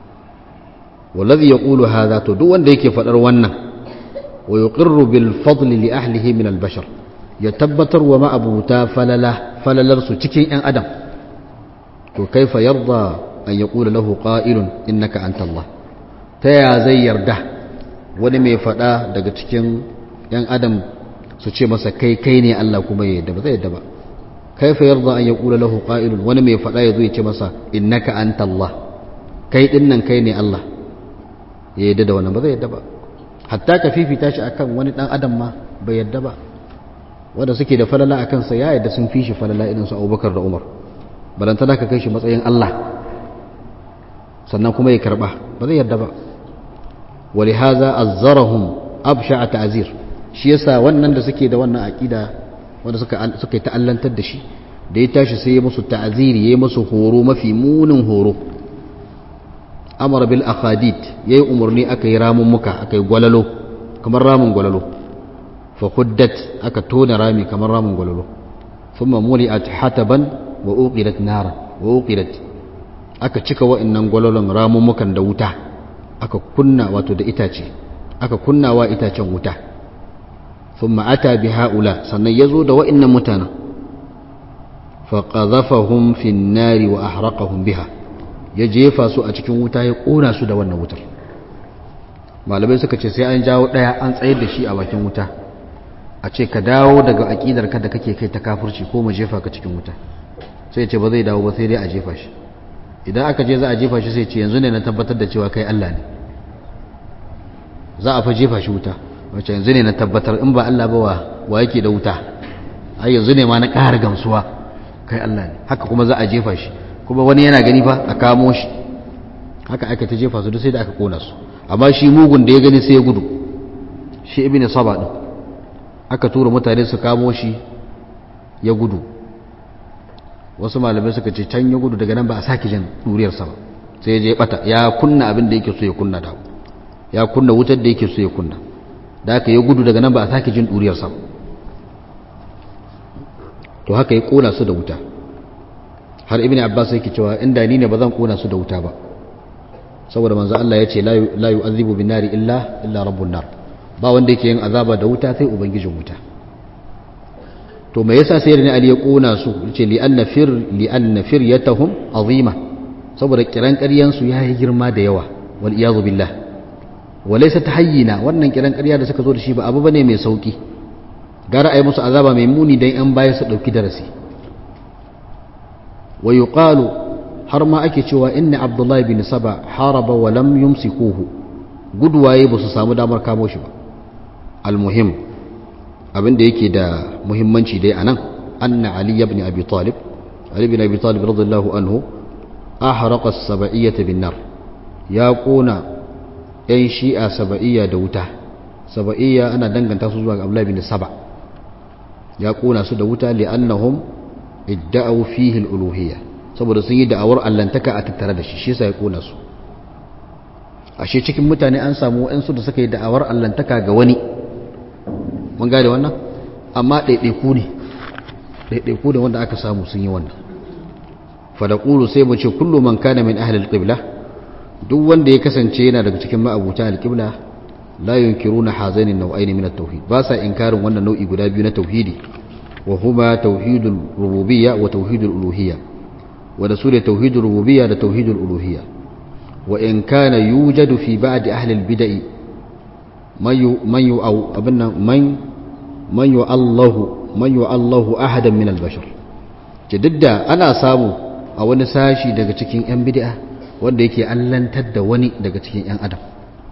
wallazi yaqulu hadha to duk wanda yake fadar wannan ويقر بالفضل لأهله من البشر يتبتر وما أبوتا فللا فللرس تكين أن أدم وكيف يرضى أن يقول له قائل إنك أنت الله تيا زي يرده ونمي فدا daga cikin ‘yan adam su ce masa kai kai ne Allah kuma ya yadda ba zai yadda ba kaifa yarda an ya ƙula lahu ƙa'ilun wani mai faɗa ya zo ya ce masa innaka anta Allah kai ɗin nan kai ne Allah ya yadda da wannan ba zai yadda ba hatta ka fifita shi akan wani dan adam ma bai yadda ba wanda suke da falala akan sa ya yadda sun fi shi falala irin su Abubakar da Umar balanta da ka kai shi matsayin Allah sannan kuma ya karba ba zai yadda ba ولهذا أزرهم أبشع تعزير shi yasa wannan da suke da wannan aqida wanda suka suka ta'allantar da shi da ya tashi sai ya musu ta'ziri ya musu horo mafi munin horo amara bil akhadid yayi umarni aka yi ramun muka aka yi gwalalo kamar ramun gwalalo fa huddat aka tona rami kamar ramun gwalalo thumma muli'at hataban wa uqidat nara wa uqidat aka cika wa'annan gwalalon ramun mukan da wuta aka kunna wato da itace aka kunna wa itacen wuta thumma ata bi haula sannan yazo da wa'annan mutanen fa qadhafahum fi an-nari wa ahraqahum biha ya jefa su a cikin wuta ya ƙona su da wannan wutar malamai suka ce sai an jawo ɗaya an tsayar da shi a bakin wuta a ce ka dawo daga aƙidar ka da kake kai ta kafurci ko mu jefa ka cikin wuta sai ce ba zai dawo ba sai dai a jefa shi idan aka je za a jefa shi sai ce yanzu ne na tabbatar da cewa kai Allah ne za a fa jefa shi wuta wacce yanzu ne na tabbatar in ba Allah ba wa yake da wuta ai yanzu ne ma na ƙara gamsuwa kai Allah ne haka kuma za a jefa shi kuma wani yana gani fa a kamo shi haka aka ta jefa su duk sai da aka kona su amma shi mugun da ya gani sai ya gudu shi ibn saba din aka tura mutane su kamo shi ya gudu wasu malamai suka ce can ya gudu daga nan ba a sake jin duriyar sa ba sai ya je bata ya kunna abin da yake so ya kunna da ya kunna wutar da yake so ya kunna da aka ya gudu daga nan ba a sake jin duriyar sa to haka ya kona su da wuta har ibn abbas yake cewa inda ni ne ba zan kona su da wuta ba saboda manzo Allah ya ce la yu'adhibu bin nari illa illa rabbun nar ba wanda yake yin azaba da wuta sai ubangijin wuta to me yasa sai ne ali ya kona su yace li anna fir li anna firyatahum azima saboda kiran ƙaryan su yayi girma da yawa wal iyad billah walaysa tahayyina wannan kiran ƙarya da suka zo da shi ba abu bane mai sauki gara ayi musu azaba mai muni dan yan baya su dauki darasi ويقال har ma ake cewa inna abdullahi bin saba haraba wa lam yumsikuhu gudwaye ba su samu damar kamo shi ba almuhim abin da yake da muhimmanci dai anan anna ali ibn abi talib ali ibn abi talib radiyallahu anhu ahraqa as-saba'iyyah bin nar ya kona yan shi'a saba'iyya da wuta saba'iyya ana danganta su zuwa ga abdullahi bin saba ya kona su da wuta li'annahum idda'u fihi al-uluhiyya saboda sun yi da'awar allantaka a tattare da shi shi yasa ya kona su ashe cikin mutane an samu waɗansu da suka yi da'awar allantaka ga wani mun gane wannan amma ɗaiɗaiku ne ɗaiɗaiku da wanda aka samu sun yi wannan fadaƙulu sai mu ce kullu man kana min ahlil qibla duk wanda ya kasance yana daga cikin ma'abuta alqibla la yunkiruna hazaini nau'ain min at-tauhid ba sa inkarin wannan nau'i guda biyu na tauhidi wa huma tauhidul rububiyya wa tauhidul uluhiyya wa da sune tauhidul rububiyya da tauhidul uluhiyya wa in kana yujadu fi ba'd ahli al-bid'i man yu man yu aw abinna man man yu Allahu man yu Allahu ahadan min al-bashar jidda ana samu a wani sashi daga cikin 'yan bid'a wanda yake allantar da wani daga cikin 'yan adam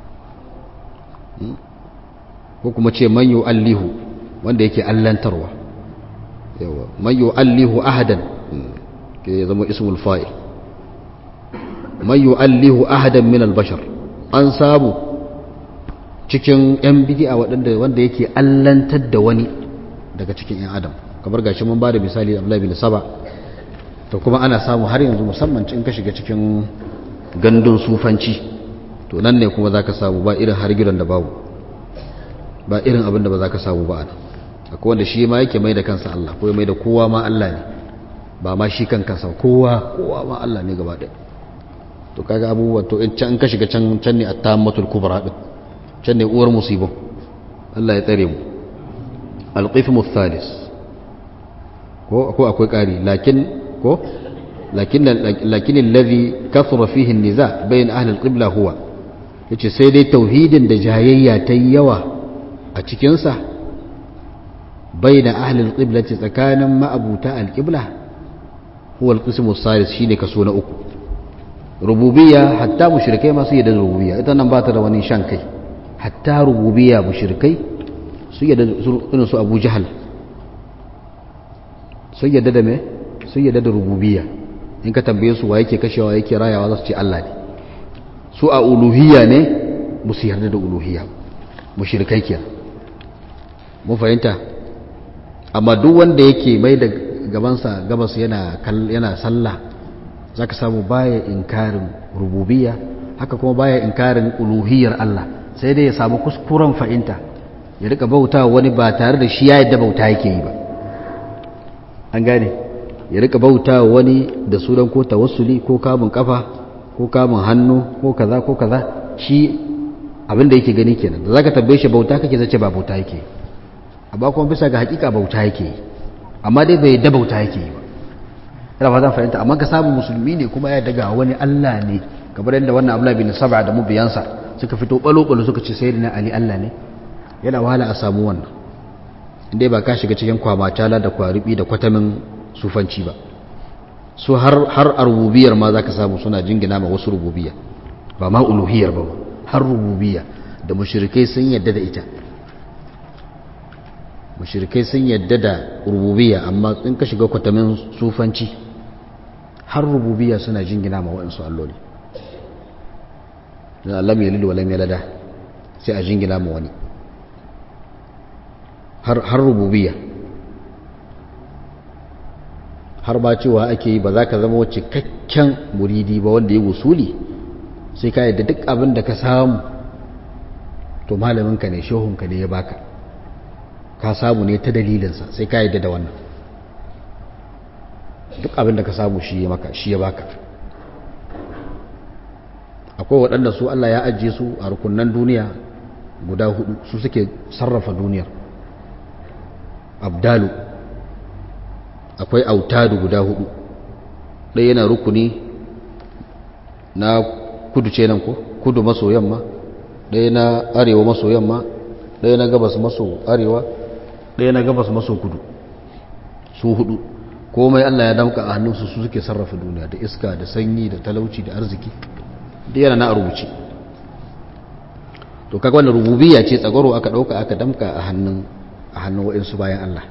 ko kuma ce man allihu wanda yake allantarwa yawa man allihu ahadan ke ya zama ismul fa'il man allihu ahadan min albashar an samu cikin 'yan bid'a waɗanda wanda yake allantar da wani daga cikin 'yan adam kamar gashi mun ba da misali Abdullahi bin Saba to kuma ana samu har yanzu musamman in ka shiga cikin gandun sufanci to nan ne kuma zaka samu ba irin hargiran da babu ba irin abin da ba zaka samu ba ana akwai wanda shi ma yake mai da kansa Allah ko mai da kowa ma Allah ne ba ma shi kan kansa kowa kowa ma Allah ne gaba ɗaya to kaga abubuwa to in can ka shiga can can ne at-tammatul kubra din can ne uwar musibo Allah ya tsare mu al-qismu thalis ko ko akwai ƙari lakin ko lakin lakin alladhi kathura fihi an-niza bain ahli al-qibla huwa yace sai dai tauhidin da jayayya ta yawa a cikin sa bain ahli al-qibla tsakanin ma'abuta al-qibla huwa al-qism as-salis shine kaso na uku rububiyya hatta mushrikai ma su yadda rububiyya ita nan ba ta da wani shan kai hatta rububiyya mushrikai su yadda irin su Abu Jahal sun yadda da me sun yadda da rububiyya in ka tambaye su wa yake kashewa yake rayawa za su ce Allah ne su a uluhiyya ne ba su yarda da uluhiyya mushrikai kenan mun fahimta amma duk wanda yake mai da gabansa gabas yana yana sallah zaka samu baya inkarin rububiyya haka kuma baya inkarin uluhiyyar Allah sai dai ya samu kuskuren fahimta ya rika bauta wani ba tare da shi ya yadda bauta yake yi ba an gane ya rika bauta wani da sunan ko tawassuli ko kamun kafa ko kamun hannu ko kaza ko kaza shi abin da yake gani kenan da zaka tambaye shi bauta kake zace ba bauta yake amma kuma bisa ga hakika bauta yake amma dai bai da bauta yake ba ina ba zan fahimta amma ka samu musulmi ne kuma ya daga wani Allah ne kamar yadda wannan Abdullah bin Sab'a da mubiyansa suka fito balo balo suka ce sayyidina Ali Allah ne yana wahala a samu wannan inda ba ka shiga cikin kwamacala da kwaribi da kwatamin sufanci ba su har har a rububiyar ma zaka samu suna jingina ma wasu rububiyya ba ma uluhiyar ba har rububiyya da mushrikai sun yadda da ita mushrikai sun yadda da rububiyya amma in ka shiga kwatamin sufanci har rububiyya suna jingina ma waɗansu alloli dan Allah mai yalidu wa lam yalada sai a jingina ma wani har rububiya har ba cewa ake yi ba za ka zama cikakken muridi ba wanda ya wusuli sai ka yadda duk abin da ka samu to malaminka ne shehunka ne ya baka ka samu ne ta dalilinsa sai ka yadda da wannan duk abin da ka samu shi ya maka shi ya baka akwai waɗanda su Allah ya ajiye su a rukunan duniya guda hudu su suke sarrafa duniyar abdalu akwai autadu guda hudu ɗaya yana rukuni na kudu ce nan ko kudu maso yamma ɗaya na arewa maso yamma ɗaya na gabas maso arewa ɗaya na gabas maso kudu su hudu komai Allah ya damka a hannunsu su suke sarrafa duniya da iska da sanyi da talauci da arziki da yana na rubuce to kaga wannan rububiyya ce tsagoro aka ɗauka aka damka a hannun a hannun waɗansu bayan Allah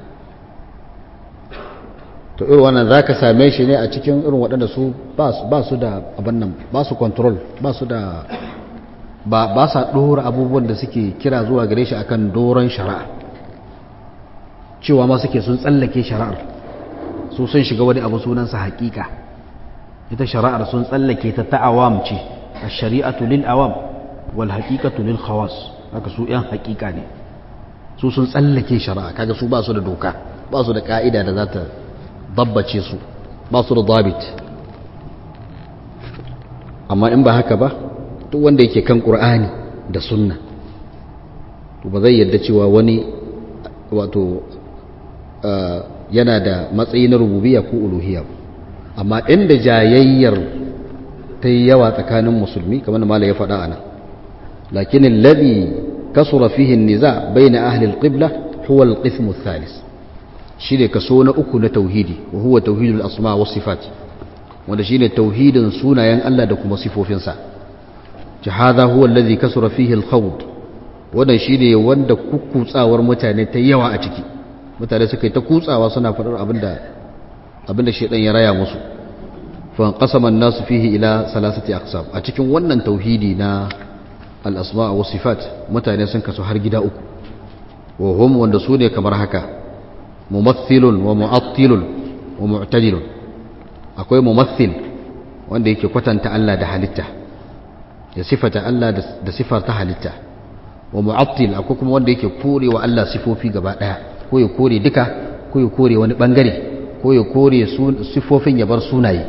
to irin wannan za ka same shi ne a cikin irin waɗanda su ba su da abin nan ba su control ba su da ba sa ɗora abubuwan da suke kira zuwa gare shi akan doron shari'a cewa ma suke sun tsallake shari'ar su sun shiga wani abu sunansa haƙiƙa ita shari'ar sun tsallake ta ta awam ce ash-shari'atu lil awam wal haqiqatu lil khawas haka su yan haqiqa ne su sun tsallake shari'a kaga su ba su da doka ba su da ka'ida da za ta dabbace su ba su da dabit amma in ba haka ba duk wanda yake kan qur'ani da sunna to ba zai yadda cewa wani wato yana da matsayi na rububiyya ko uluhiyya amma inda jayayyar ta yi yawa tsakanin musulmi kamar da mala ya faɗa ana lakin alladhi kasura fihi an-niza bayna ahli al-qibla huwa al-qism ath-thalith shine kaso na uku na tauhidi wa huwa tauhidul asma was sifat wanda shine tauhidin sunayen Allah da kuma sifofinsa jahada huwa alladhi kasura fihi al-khawd wannan shine wanda kukkutsawar mutane ta yawa a ciki mutane suka yi ta kutsawa suna faɗar abinda abinda shedan ya raya musu fa qasama an-nas fihi ila salasati aqsam a cikin wannan tauhidi na al-asma wa sifat mutane sun kasu har gida uku wa hum wanda su ne kamar haka mumaththilun wa mu'attilun wa mu'tadilun akwai mumaththil wanda yake kwatanta Allah da halitta ya sifata Allah da sifar ta halitta wa mu'attil akwai kuma wanda yake kore wa Allah sifofi gaba daya ko ya kore duka ko ya kore wani bangare ko ya kore sifofin ya bar sunaye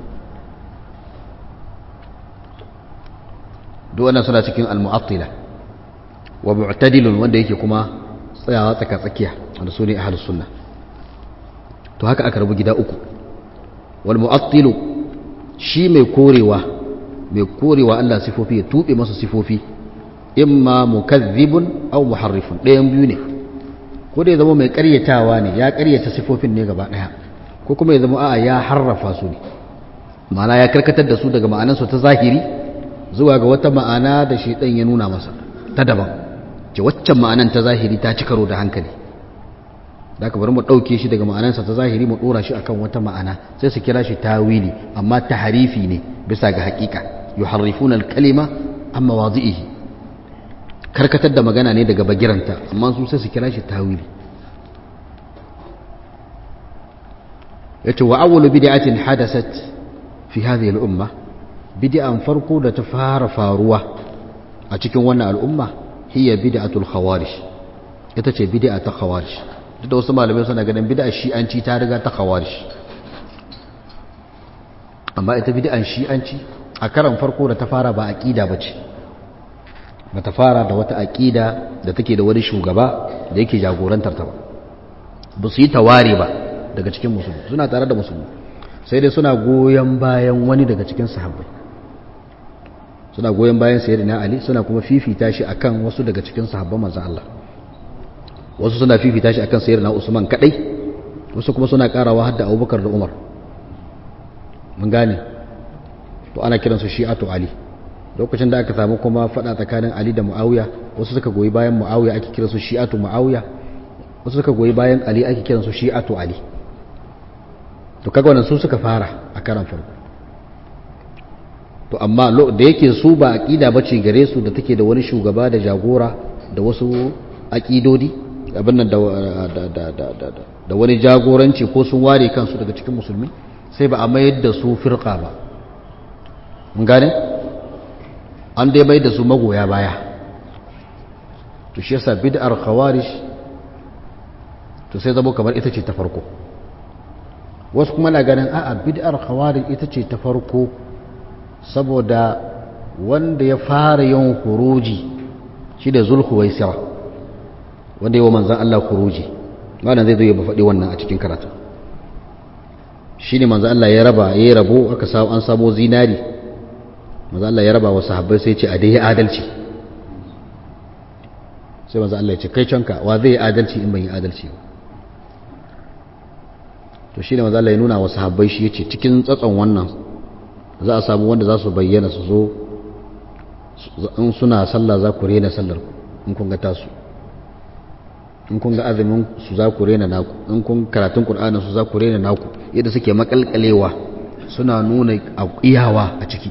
duk wannan suna cikin al-mu'attila wa mu'tadilun wanda yake kuma tsayawa tsaka tsakiya wanda su ne ahlus sunna to haka aka rabu gida uku wal mu'attilu shi mai korewa mai korewa Allah sifofi ya tube masa sifofi imma mukazzibun aw muharrifun ɗayan biyu ne ko da ya zama mai ƙaryatawa ne ya ƙaryata sifofin ne gaba ɗaya ko kuma ya zama a'a ya harrafa su ne ma'ana ya karkatar da su daga ma'anarsu ta zahiri zuwa ga wata ma'ana da shi ɗan ya nuna masa ta daban ce waccan ma'anan ta zahiri ta ci karo da hankali da aka bari mu ɗauke shi daga ma'anarsa ta zahiri mu ɗora shi akan wata ma'ana sai su kira shi tawili amma taharifi ne bisa ga haƙiƙa yuharrifuna al-kalima amma wadi'ihi karkatar da magana ne daga bagiranta amma su sai su kira shi tawili yace wa awwalu bid'atin hadasat fi hadhihi al-umma bid'an farko da ta fara faruwa a cikin wannan al'umma hiya bid'atul khawarij ita ce bid'a ta khawarij duk da wasu malamai suna ganin bid'a shi'anci ta riga ta khawarij amma ita bid'an shi'anci a karan farko da ta fara ba aqida bace ba ta fara da wata aqida da take da wani shugaba da yake jagorantar ta ba ba su yi taware ba daga cikin musulmi suna tare da musulmi sai dai suna goyon bayan wani daga cikin sahabbai suna goyon bayan sayyidina ali suna kuma fifita shi akan wasu daga cikin sahabban manzon Allah wasu suna fifita shi akan sayyidina usman kadai wasu kuma suna karawa hadda abubakar da umar mun gane to ana kiransu shi'atu ali lokacin da aka samu kuma fada tsakanin ali da muawiya wasu suka goyi bayan muawiya ake kiransu shi'atu muawiya wasu suka goyi bayan ali ake kiransu shi'atu ali to kaga wannan su suka fara a karan farko to amma da yake su ba aqida bace gare su da take da wani shugaba da jagora da wasu aqidodi abin nan da da wani jagoranci ko sun ware kansu daga cikin musulmi sai ba a mayar da su firqa ba mun gane an dai mayar da su magoya baya to shi yasa bid'ar khawarij to sai zama kamar ita ce ta farko wasu kuma na ganin a'a bid'ar khawarij ita ce ta farko saboda wanda ya fara yin huruji shi da zulhuwaisira wanda yi wa manzan Allah huruji wannan zai zo ya faɗi wannan a cikin karatu shi ne manzan Allah ya raba ya yi rabo aka samu an samo zinari manzan Allah ya raba wa sahabbai sai ce a dai adalci sai manzan Allah ya ce kai canka wa zai yi adalci in ban yi adalci ba to shi ne manzan Allah ya nuna wa sahabbai shi ya ce cikin tsatson wannan za a samu wanda za su bayyana su zo in suna sallah za ku rena sallar in kun ga tasu in kun ga azumin su za ku rena naku in kun karatun qur'anin su za ku rena naku yadda suke makalkalewa suna nuna iyawa a ciki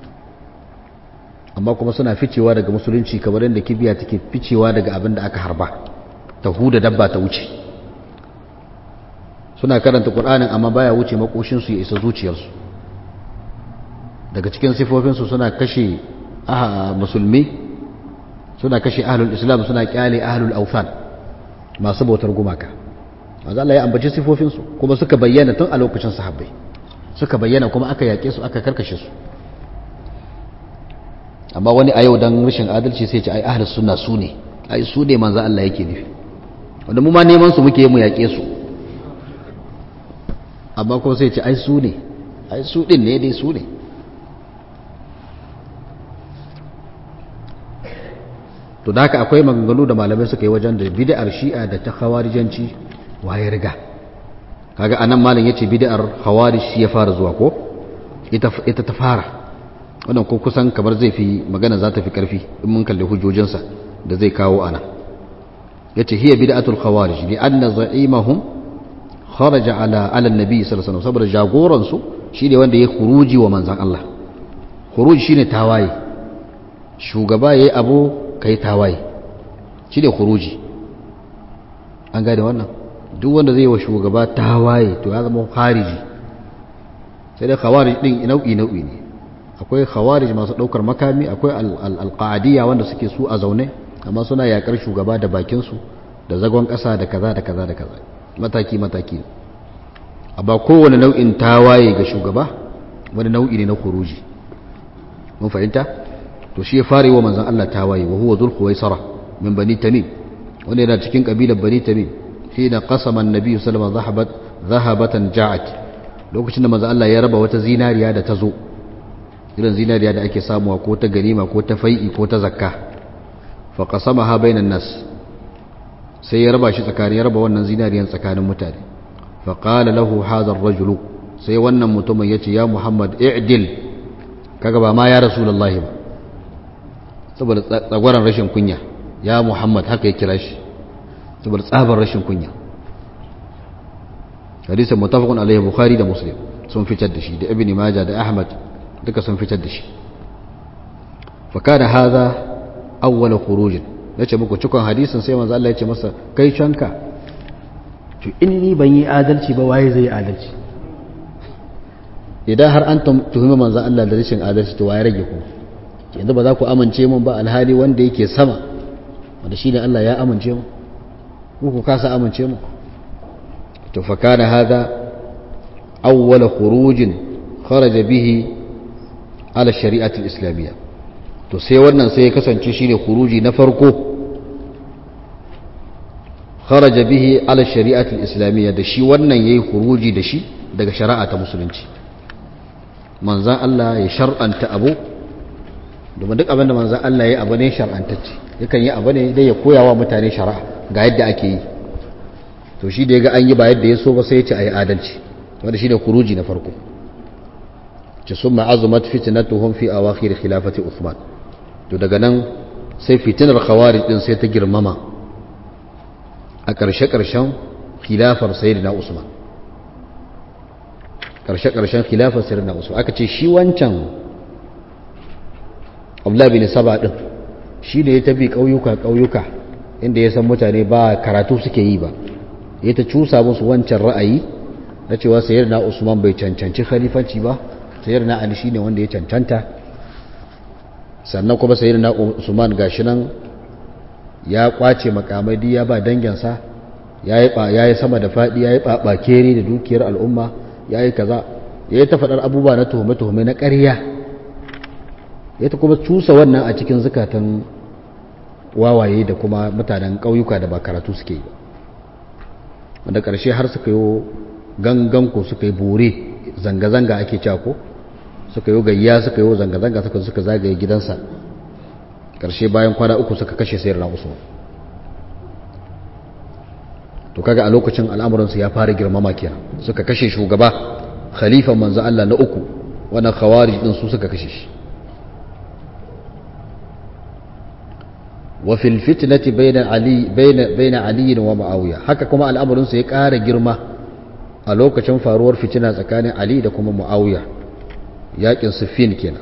amma kuma suna ficewa daga musulunci kamar yadda kibiya take ficewa daga abin da aka harba ta huda dabba ta wuce suna karanta qur'anin amma baya wuce makoshin su ya isa zuciyarsu daga cikin sifofinsu suna kashe musulmi suna kashe ahlul islam suna kyale ahlul aufan masu bautar gumaka manzo Allah ya ambaci sifofinsu kuma suka bayyana tun a lokacin sahabbai suka bayyana kuma aka yake su aka karkashe su amma wani a yau dan rashin adalci sai ce ai ahlus sunna su ne ai su ne manzo Allah yake nufi wanda mu ma neman su muke mu yake su amma kuma sai ce ai su ne ai su din ne dai su ne to da haka akwai maganganu da malamai suka yi wajen da bid'ar shi'a da ta khawarijanci waye riga kaga anan malam yace bid'ar khawarij shi ya fara zuwa ko ita ita ta fara wannan ko kusan kamar zai fi magana za ta fi karfi in mun kalli hujjojinsa da zai kawo ana yace hiya bid'atul khawarij li anna za'imahum kharaja ala ala nabi sallallahu alaihi wasallam saboda jagoran su shine wanda ya khuruji wa manzon Allah khuruji shine tawaye shugaba yayi abu kai tawaye shine khuruji an gane wannan duk wanda zai wa shugaba tawaye to ya zama khariji sai dai khawarij din nau'i nau'i ne akwai khawarij masu daukar makami akwai alqaadiyya wanda suke su a zaune amma suna yakar shugaba da bakin su da zagon kasa da kaza da kaza da kaza mataki mataki amma kowane nau'in tawaye ga shugaba wani nau'i ne na khuruji mun fahimta to shi ya fare wa manzon Allah tawaye wa huwa dhul khuwaisara min bani tamim wanda yana cikin kabilar bani tamim hina qasama an-nabi sallallahu alaihi wasallam dhahabatan ja'at lokacin da manzon Allah ya raba wata zinariya da ta zo irin zinariya da ake samuwa ko ta ganima ko ta fai'i ko ta zakka fa qasamaha bainan nas sai ya raba shi tsakanin ya raba wannan zinariyan tsakanin mutane fa qala lahu hadha ar-rajulu sai wannan mutumin yace ya Muhammad i'dil kaga ba ma ya rasulullahi ba saboda tsagwaran rashin kunya ya Muhammad haka ya kira shi saboda tsabar rashin kunya hadisin mutafaqun alaihi bukhari da muslim sun fitar da shi da ibn majah da ahmad duka sun fitar da shi fa kana hadha awwal khuruj nace muku cikon hadisin sai manzo Allah ya ce masa kai canka to in ni ban yi adalci ba waye zai yi adalci idan har an tuhumi manzo Allah da rashin adalci to waye rage ku yanzu ba za ku amince mun ba alhali wanda yake sama wanda shine Allah ya amince mu ku ku kasa amince mu to fa kana hada awwal khurujin kharaja bihi ala shari'atul islamiyya to sai wannan sai ya kasance shine khuruji na farko kharaja bihi ala shari'atul islamiyya da shi wannan yayi khuruji da shi daga shari'a ta musulunci manzan Allah ya shar'anta abu domin duk abin da manzan Allah ya abu ne shar'antacce yakan yi abu ne dai ya koya wa mutane shari'a ga yadda ake yi to shi da ya ga an yi ba yadda ya so ba sai ya ce a yi adalci wanda shi ne kuruji na farko ce sun ma'azumat fitinatuhum fi awakhir khilafati Uthman to daga nan sai fitinar khawarij din sai ta girmama a ƙarshe-ƙarshen khilafar sayyidina Usman ƙarshe-ƙarshen khilafar sayyidina Usman aka ce shi wancan Abdullah bin Saba din shi ne ya tafi ƙauyuka ƙauyuka inda ya san mutane ba karatu suke yi ba ya ta cusa musu wancan ra'ayi na cewa sayyidina Usman bai cancanci khalifanci ba sayyidina Ali shine wanda ya cancanta sannan kuma sayyidina Usman gashi nan ya kwace makamai ya ba danginsa ya yi sama da faɗi ya yi ɓaɓakeri da dukiyar al'umma ya yi kaza ya yi ta faɗar abubuwa na tuhume-tuhume na ƙarya ya ta kuma cusa wannan a cikin zukatan wawaye da kuma mutanen ƙauyuka da ba karatu suke yi wanda ƙarshe har suka yi ganganku suka yi bore zanga-zanga ake cako suka yi gayya suka yi zanga-zanga suka suka zagaye gidansa ƙarshe bayan kwana uku suka kashe sayar na usman to kaga a lokacin al'amuransu ya fara girmama kenan suka kashe shugaba khalifan manzo Allah na uku wannan khawarij din su suka kashe shi wa fil fitnati bayna ali bayna bayna ali wa muawiya haka kuma al'amuransu ya ƙara girma a lokacin faruwar fitina tsakanin ali da kuma muawiya yakin siffin kenan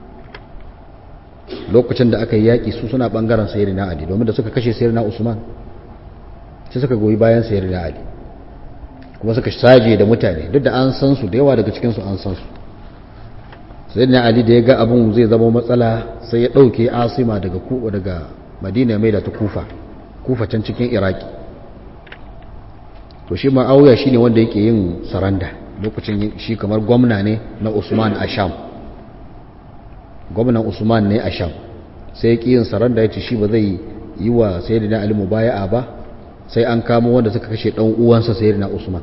lokacin da aka yi yaƙi su suna ɓangaren sayyidina ali domin da suka kashe sayyidina usman sai suka goyi bayan sayyidina ali kuma suka saje da mutane duk da an san su da yawa daga cikinsu an san su sai na ali da ya ga abin zai zama matsala sai ya ɗauke asima daga kuwa daga madina mai da ta kufa kufa can cikin iraki to shi ma'auya shi ne wanda yake yin saranda lokacin shi kamar gwamna ne na usman a sham gwamnan usman ne a sham sai ya ƙi yin saranda ya ce shi ba zai yi wa sayyidina ali mubaya'a ba sai an kamo wanda suka kashe ɗan uwansa sayyidina usman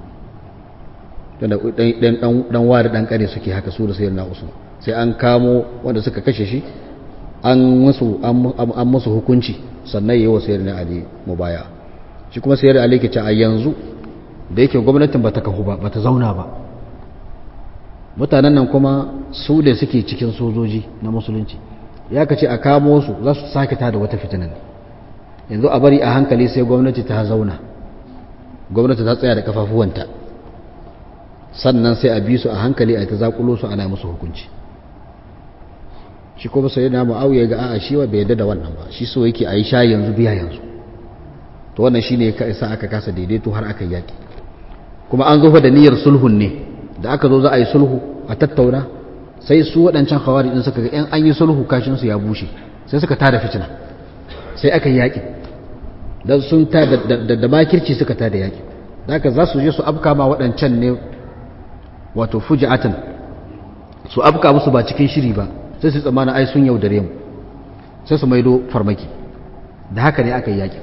dan wari dan kare suke haka su da sayyidina usman sai an kamo wanda suka kashe shi an musu an musu hukunci sannan yayi wa sayyidina ali mubaya shi kuma sayyidina ali ke ce a yanzu da yake gwamnatin bata kahu ba bata zauna ba mutanen nan kuma su da suke cikin sojoji na musulunci ya kace a kamo su za su sake tada wata fitinan yanzu a bari a hankali sai gwamnati ta zauna gwamnati ta tsaya da kafafuwanta sannan sai a bi su a hankali a ta zakulo su ana musu hukunci shi kuma sai na mu'awiya ga a'a shi wa bai yadda da wannan ba shi so yake a yi sha yanzu biya yanzu to wannan shi ne ka isa aka kasa daidaito har aka yaki kuma an zo da niyyar sulhun ne da aka zo za a yi sulhu a tattauna sai su waɗancan hawari din suka ga yan an yi sulhu kashin su ya bushe sai suka tada fitina sai aka yi yaki dan sun ta da makirci suka tada yaki da haka za su je su afka ma waɗancan ne wato fuji'atan su afka musu ba cikin shiri ba sai su tsammana ai sun yaudare mu sai su maido farmaki da haka ne aka yi yaƙi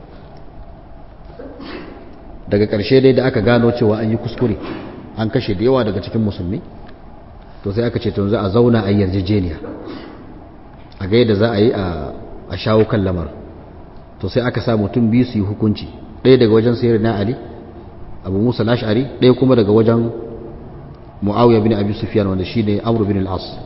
daga ƙarshe dai da aka gano cewa an yi kuskure an kashe da yawa daga cikin musulmi to sai aka ce to za a zauna a yarjejeniya a ga yadda za a yi a shawo kan lamar to sai aka sa mutum biyu su yi hukunci ɗaya daga wajen sayar na ali abu musa lashari ɗaya kuma daga wajen muawiya bin abi sufyan wanda shine amr bin al-as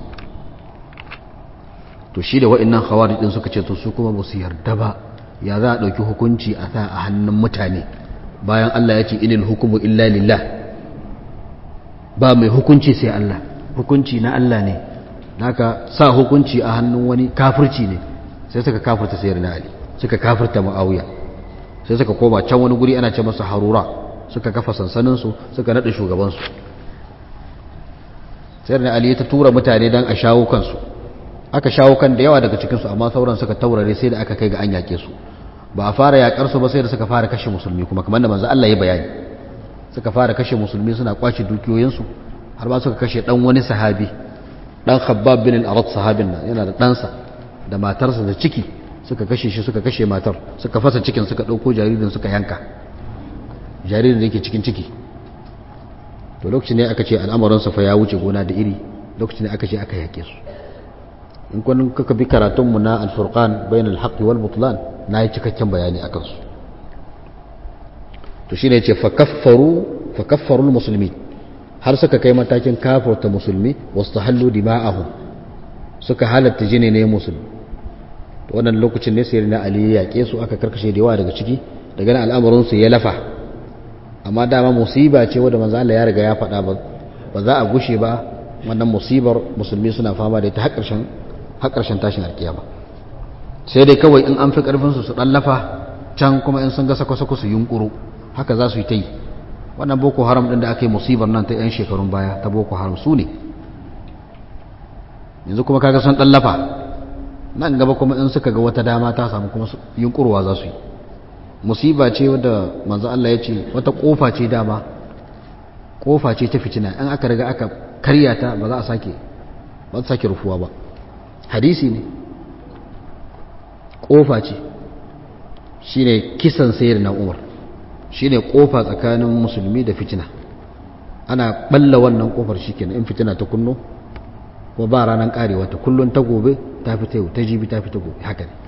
to shi da wa'annan khawarij din suka ce to su kuma ba su yarda ba ya za a dauki hukunci a sa a hannun mutane bayan Allah ya ce inil hukumu illa lillah ba mai hukunci sai Allah hukunci na Allah ne naka sa hukunci a hannun wani kafirci ne sai suka kafirta sayar na ali suka kafirta muawiya sai suka koma can wani guri ana ce masa harura suka kafa sansanin su suka nada shugaban su sai da ali ta tura mutane don a shawo kansu aka shawo kan da yawa daga cikinsu amma sauran suka taurare sai da aka kai ga an yake su ba a fara yakar su ba sai da suka fara kashe musulmi kuma kamar da manzo Allah ya bayani suka fara kashe musulmi suna kwace dukiyoyinsu har ba suka kashe dan wani sahabi dan Khabbab bin al-Arat sahabin nan yana da ɗansa da matarsa da ciki suka kashe shi suka kashe matar suka fasa cikin suka ɗauko jaririn suka yanka jaririn da yake cikin ciki to lokacin ne aka ce al'amuransa fa ya wuce gona da iri lokacin ne aka ce aka yake su in kwanin kaka bi karatunmu na alfurqan bayan alhaqqi wal butlan na yi cikakken bayani a kansu to shine yace fa kaffaru fa kaffaru musulmi har suka kai matakin kafarta musulmi wastahallu dima'ahum suka halatta jini ne musulmi to wannan lokacin ne sai na ali ya yake su aka karkashe da yawa daga ciki daga nan al'amarin su ya lafa amma dama musiba ce wadda manzo Allah ya riga ya faɗa ba ba za a gushe ba wannan musibar musulmi suna fama da ita har ƙarshen har ƙarshen tashin alkiyama sai dai kawai in an fi ƙarfin su su lafa can kuma in sun ga sako-sako su yunkuru haka za su yi ta yi wannan boko haram ɗin da aka yi musibar nan ta 'yan shekarun baya ta boko haram su ne yanzu kuma kaga sun lafa nan gaba kuma in suka ga wata dama ta samu kuma yunkurwa za su yi musiba ce wadda manzo Allah ya ce wata kofa ce dama kofa ce ta fitina in aka riga aka karya ta ba za a sake ba za sake rufuwa ba hadisi ne kofa ce shine kisan sayar na umar shine kofa tsakanin musulmi da fitina ana balla wannan kofar shikenan in fitina ta kunno ko ba ranar karewa ta kullun ta gobe ta fita yau ta jibi ta fita gobe haka ne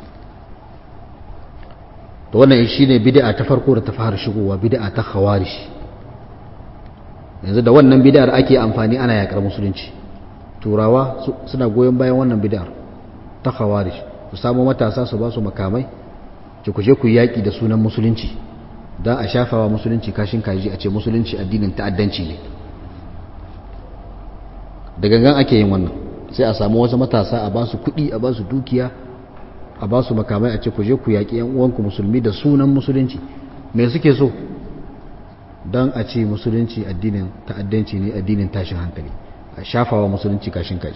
to wannan shine bid'a ta farko da ta fara shigowa bid'a ta khawarij yanzu da wannan bid'ar ake amfani ana yakar musulunci turawa suna goyon bayan wannan bid'ar ta khawarij su samu matasa su ba su makamai ki ku je ku yaki da sunan musulunci don a shafawa musulunci kashin kaji a ce musulunci addinin ta'addanci ne da gangan ake yin wannan sai a samu wasu matasa a ba su kuɗi a ba su dukiya a ba su makamai a ce ku je ku yaƙi yan uwanku musulmi da sunan musulunci me suke so don a ce musulunci addinin ta'addanci ne addinin tashin hankali a shafawa musulunci kashin kaji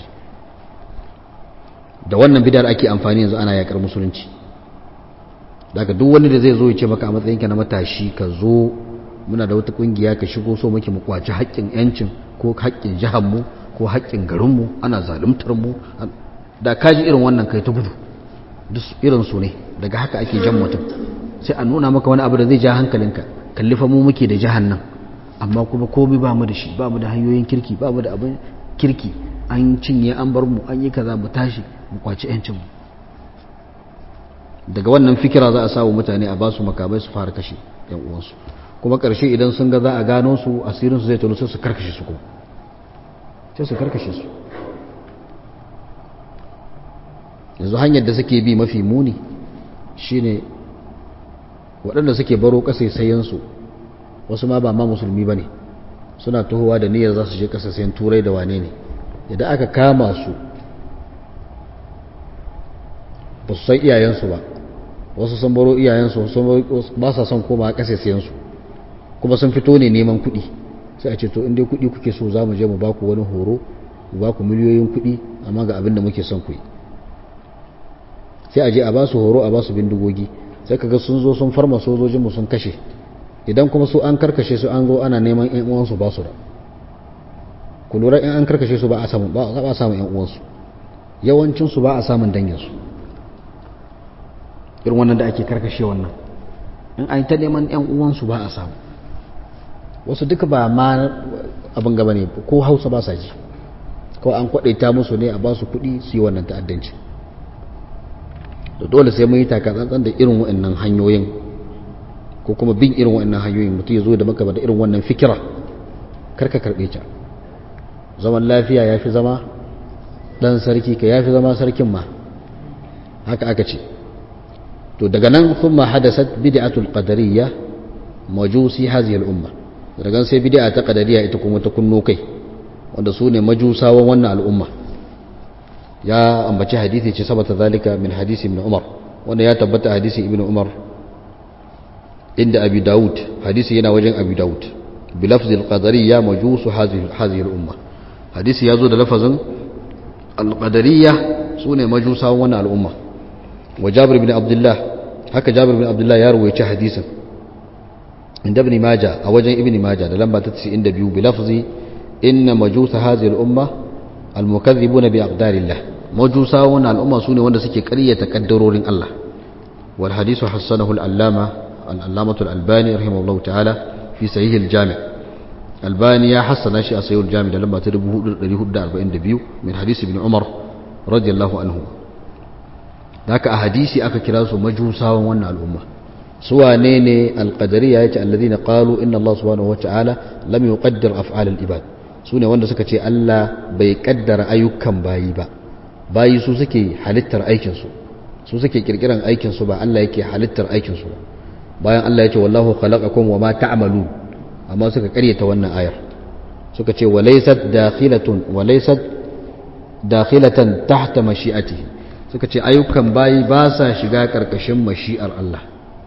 da wannan bidar ake amfani yanzu ana yakar musulunci daga duk wani da zai zo ya ce maka a matsayinka na matashi ka zo muna da wata kungiya ka shigo so muke mu kwaci haƙƙin yancin ko haƙƙin jihanmu ko haƙƙin garinmu ana zaluntar mu da kaji irin wannan kai ta gudu duk irin su ne daga haka ake jan mutum sai a nuna maka wani abu da zai ja hankalinka kalli fa mu muke da jahan nan amma kuma komai ba mu da shi ba mu da hanyoyin kirki ba mu da abin kirki an cinye an bar mu an yi kaza mu tashi mu kwaci yancin mu daga wannan fikira za a samu mutane a ba su makamai su fara kashe yan uwansu kuma ƙarshe idan sun ga za a gano su asirin su zai tono sai su karkashe su kuma sai su karkashe su yanzu hanyar da suke bi mafi muni shine waɗanda suke baro ƙasaisayensu wasu ma ba ma musulmi ba ne suna tuhowa da niyyar za su je ƙasaisayen turai da wane ne idan aka kama su ba su san iyayensu ba wasu sun baro iyayensu ba sa son koma ƙasaisayensu kuma sun fito ne neman kuɗi sai a ce to inda kuɗi kuke so za mu je mu baku wani horo mu baku miliyoyin kuɗi amma ga abin da muke son ku yi sai a je a ba su horo a ba su bindigogi sai kaga sun zo sun farma sojojinmu sun kashe idan kuma su an karkashe su an zo ana neman yan uwansu ba su da ku lura in an karkashe su ba a samun ba a samun yan uwansu yawancin su ba a samun dangin su irin wannan da ake karkashe wannan in an ta neman yan uwansu ba a samu wasu duka ba ma abin gaba ne ko hausa ba sa ji ko an kwadaita musu ne a ba su kuɗi su yi wannan ta'addanci da dole sai mun yi takatsantsan da irin waɗannan hanyoyin ko kuma bin irin waɗannan hanyoyin mutum ya zo da maka da irin wannan fikira karka karɓe ta zaman lafiya ya fi zama ɗan sarki ka ya fi zama sarkin ma haka aka ce to daga nan sun ma hadasat bid'atul qadariyya majusi haziyar umma daga sai bid'a ta qadariyya ita kuma ta kunno kai wanda su ne majusawan wannan al'umma ya ambaci hadisi ce sabata zalika min hadisi ibn umar wanda ya tabbata hadisi ibn umar inda abi daud hadisi yana wajen abi daud bi lafzil qadariyya majusu hadhihi al-umma hadisi yazo da lafazin al-qadariyya sune majusawan wannan al'umma wa jabir ibn abdullah haka jabir ibn abdullah ya rawaita hadisin inda ibn majah a wajen ibn majah da lamba ta 92 bi lafzi inna majusa hadhihi al-umma al-mukaththibuna bi aqdarillah majusa wannan al'umma sune wanda suke ƙaryata kaddarorin Allah wal hadisu hassanahu al-allama al-allamatu al-albani rahimahullahu ta'ala fi sahih al-jami' albani ya hassana shi a sahih al-jami' da lamba ta 4442 min hadisi ibn umar radiyallahu anhu haka a hadisi aka kira su majusawan wannan al'umma su wane ne al-qadariyya yace alladhina qalu inna Allah subhanahu wa ta'ala lam yuqaddir af'al al-ibad sune wanda suka ce Allah bai kaddara ayyukan bayi ba bayi su suke halittar aikinsu su suke kirkiran aikinsu ba Allah yake halittar aikinsu ba bayan Allah ya ce wallahu khalaqakum wa ma ta'malun amma suka karyata wannan ayar suka ce walaysat dakhilatun walaysat dakhilatan tahta mashi'atihi suka ce ayyukan bayi ba sa shiga karkashin mashi'ar Allah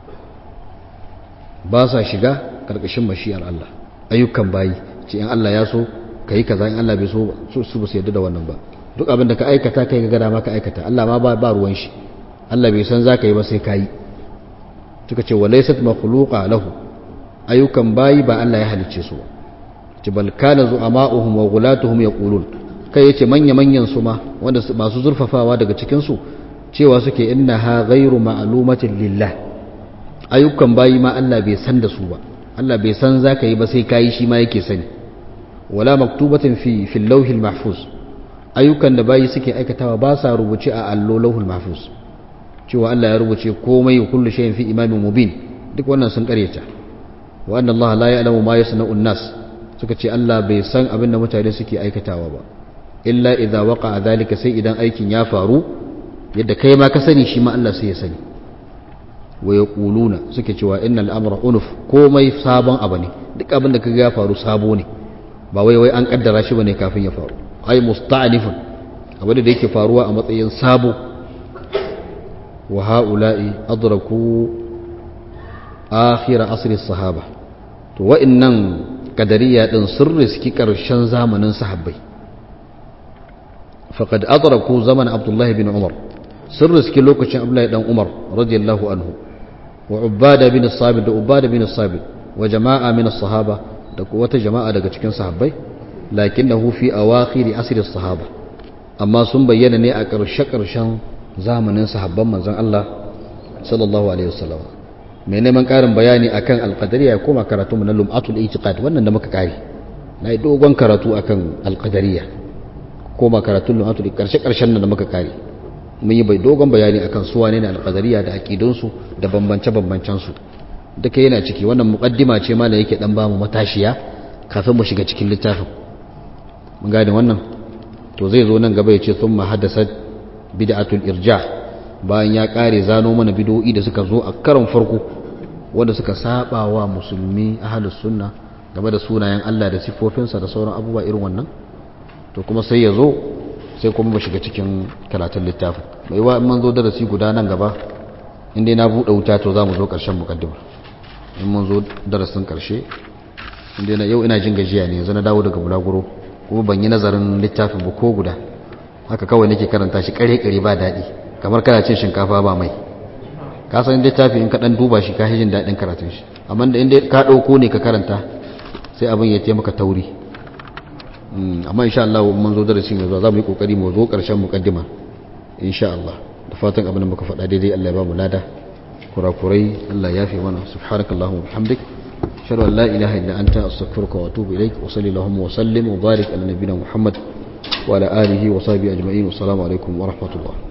ba sa shiga karkashin mashi'ar Allah ayyukan bayi ce in Allah ya so kai kaza in Allah bai so su ba su yarda da wannan ba duk abin da ka aikata kai ga dama ka aikata Allah ma ba ba ruwan shi Allah bai san zaka yi ba sai kai suka ce walaysat makhluqa lahu ayyukan bayi ba Allah ya halicce su ce bal kana zu'ama'uhum wa ghulatuhum yaqulun kai yace manya manyan su ma wanda masu zurfafawa daga cikin su cewa suke innaha ghairu ma'lumatin lillah ayyukan bayi ma Allah bai san da su ba Allah bai san zaka yi ba sai kai shi ma yake sani wala maktubatin fi fil lawhil mahfuz ayyukan da bayi suke aikatawa ba sa rubuce a allo lauhul mahfuz cewa Allah ya rubuce komai kullu shay'in fi imamin mubin duk wannan sun karyata wa anna Allah la ya'lamu ma yasna'u an-nas suka ce Allah bai san abin da mutane suke aikatawa ba illa idza waqa'a dhalika sai idan aikin ya faru yadda kai ma ka sani shi ma Allah sai ya sani wa yaquluna suke cewa innal amra unuf komai sabon abu ne duk abin da kaga ya faru sabo ne ba wai wai an kaddara shi bane kafin ya faru ai musta'nifun abin da yake faruwa a matsayin sabo wa ha'ula'i adraku akhir asr as-sahaba to wa'annan kadariya din sun riski karshen zamanin sahabbai faqad adraku zaman abdullahi bin umar sun riski lokacin abdullahi dan umar radiyallahu anhu wa ubada bin sabit da ubada bin sabit wa jama'a min sahaba da wata jama'a daga cikin sahabbai lakinnahu fi awakhir asr sahaba amma sun bayyana ne a ƙarshe ƙarshen zamanin sahabban manzon Allah sallallahu alaihi wasallam mai neman ƙarin bayani akan alqadariya ya koma karatu mu na lum'atul itiqad wannan da muka kare na yi dogon karatu akan alqadariya koma karatun lum'atul ƙarshe ƙarshen nan da muka kare mun yi bai dogon bayani akan su wane ne alqadariya da aqidunsu da bambance bambancen su duka yana ciki wannan muqaddima ce ma da yake dan bamu matashiya kafin mu shiga cikin littafin mun gane wannan to zai zo nan gaba ya ce thumma haddasa bid'atul irja bayan ya kare zano mana bid'o'i da suka zo a karon farko wanda suka saba wa musulmi ahlus sunna game da sunayen Allah da sifofinsa da sauran abubuwa irin wannan to kuma sai ya zo sai kuma mu shiga cikin karatun littafin mai wa mun zo darasi guda nan gaba inda na buɗe wuta to za mu zo ƙarshen mukaddima in mun zo darasin ƙarshe inda na yau ina jin gajiya ne yanzu na dawo daga bulaguro kuma ban yi nazarin littafin ba ko guda haka kawai nake karanta shi kare-kare ba daɗi kamar kana cin shinkafa ba mai ka san littafi in ka ɗan duba shi ka jin daɗin karatun shi amma da inda ka ɗauko ne ka karanta sai abin ya taimaka tauri amma insha Allah mun zo darasi mai zuwa za mu yi kokari mu zo ƙarshen mukaddima insha Allah da fatan abin da muka faɗa daidai Allah ya ba mu lada kurakurai Allah ya fi mana subhanakallahumma wa bihamdik أشهد أن لا إله إلا أنت أستغفرك وأتوب إليك وصلي اللهم وسلم وبارك على نبينا محمد وعلى آله وصحبه أجمعين والسلام عليكم ورحمة الله